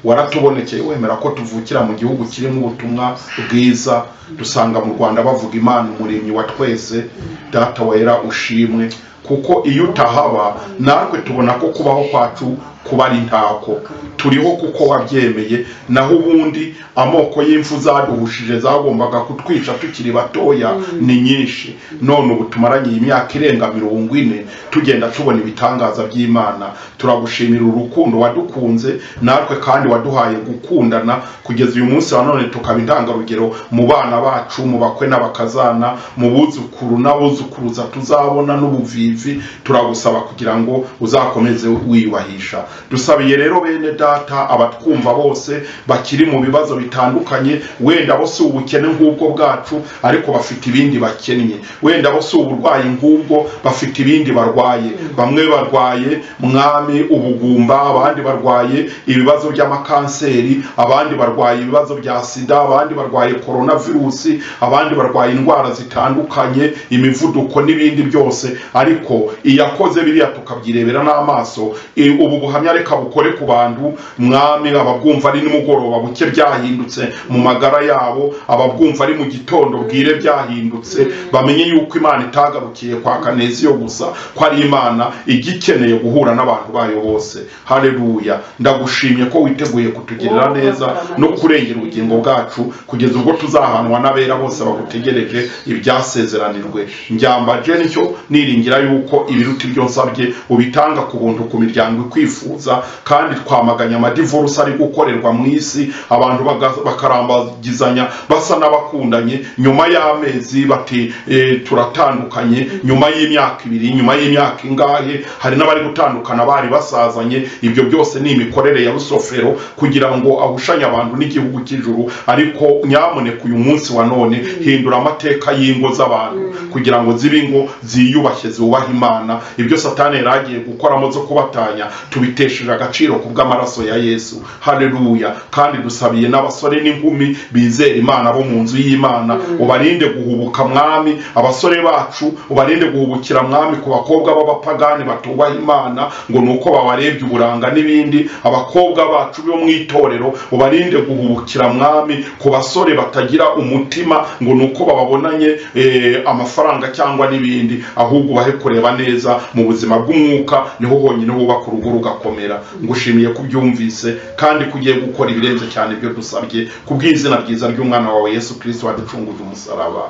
Speaker 1: waratubonekeye wemera ko tuvukira mu gihugu kirimo ubutumwa bwiza dusanga mu rwanda bavuga imana umuremyi wa twese data wera ushimwe kuko iyo utahaba natwe tubona ko kubaho kwacu kuba ari ntako turiho kuko wabyemeye naho ubundi amoko y'imfu zaduhushije zagombaga kutwica tukiri batoya ni nyinshi none ubu tumaranye imyaka irenga mirongo ine tugenda tubona ibitangaza by'imana turagushimira urukundo wadukunze natwe kandi waduhaye gukundana kugeza uyu munsi wa none tukaba intangarugero mu bana bacu mu bakwe n'abakazana mu buzukuru n'abuzukuruza tuzabona n'ubuvivi turagusaba kugira ngo uzakomeze wiyubahisha dusabiye rero bene data abatwumva bose bakiri mu bibazo bitandukanye wenda bo si ubukene nk'ubwo bwacu ariko bafite ibindi bakennye wenda bo si uburwayi nk'ubwo bafite ibindi barwaye bamwe barwaye mwami ubugumba abandi barwaye ibibazo by'amakanseri abandi barwaye ibibazo bya sida abandi barwaye korona virusi abandi barwaye indwara zitandukanye imivuduko n'ibindi byose ariko iyakoze biriya tukabyirebera n'amaso i- ubu buhamya buhamya reka bukore ku bantu mwami ababwumva ari nimugoroba buke byahindutse mu magara yabo ababwumva ari mu gitondo bwire byahindutse bamenye yuko imana itagarukiye kwa kanezi yo gusa ko ari imana igikeneye guhura n'abantu bayo bose hareruya ndagushimye ko witeguye kutugirira neza no kurengera ubugingo bwacu kugeza ubwo tuzahanwa n'abera bose bagutegereje ibyasezeranirwe njyambaje nicyo niringira yuko ibiruta ibyo nsabye ubitanga ku buntu ku miryango ikwifuza kandi twamaganya amadivurusi ari gukorerwa mu isi abantu baga- bakarambagizanya basa n'abakundanye nyuma y'amezi bati eh, turatandukanye nyuma y'imyaka ibiri nyuma y'imyaka ingahe hari n'abari gutandukana bari basazanye ibyo byose ni imikorere ya rusofero kugira ngo ahushanye abantu n'igihugu cy'ijuru ariko nyamuneka uyu munsi wa none hindura amateka y'ingo z'abantu kugira ngo zibe ingo ziyubashye zubaha imana ibyo satani yari agiye gukoramo zo kubatanya tubitesheje agaciro ku bw'amaraso ya yesu hareruya kandi dusabiye n'abasore n'inkumi bizera imana bo mu nzu y'imana ubarinde guhubuka mwami abasore bacu ubarinde guhubukira mwami ku bakobwa b'abapagani batubaha imana ngo ni uko babarebye uburanga n'ibindi abakobwa bacu bo mu itorero ubarinde guhubukira mwami ku basore batagira umutima ngo ni uko bababonanye eh, amafaranga cyangwa n'ibindi ahubwo ubahe kureba neza mu buzima bw'umwuka niho honyine wubaka urugo rugakomera ngushimiye kubyumvise kandi kugiye gukora ibirenze cyane ibyo dusabye ku bw'izina byiza ry'umwana wawe yesu kirisito waducunguje umusaraba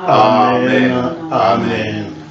Speaker 2: Amen.
Speaker 1: Amen.
Speaker 2: Amen.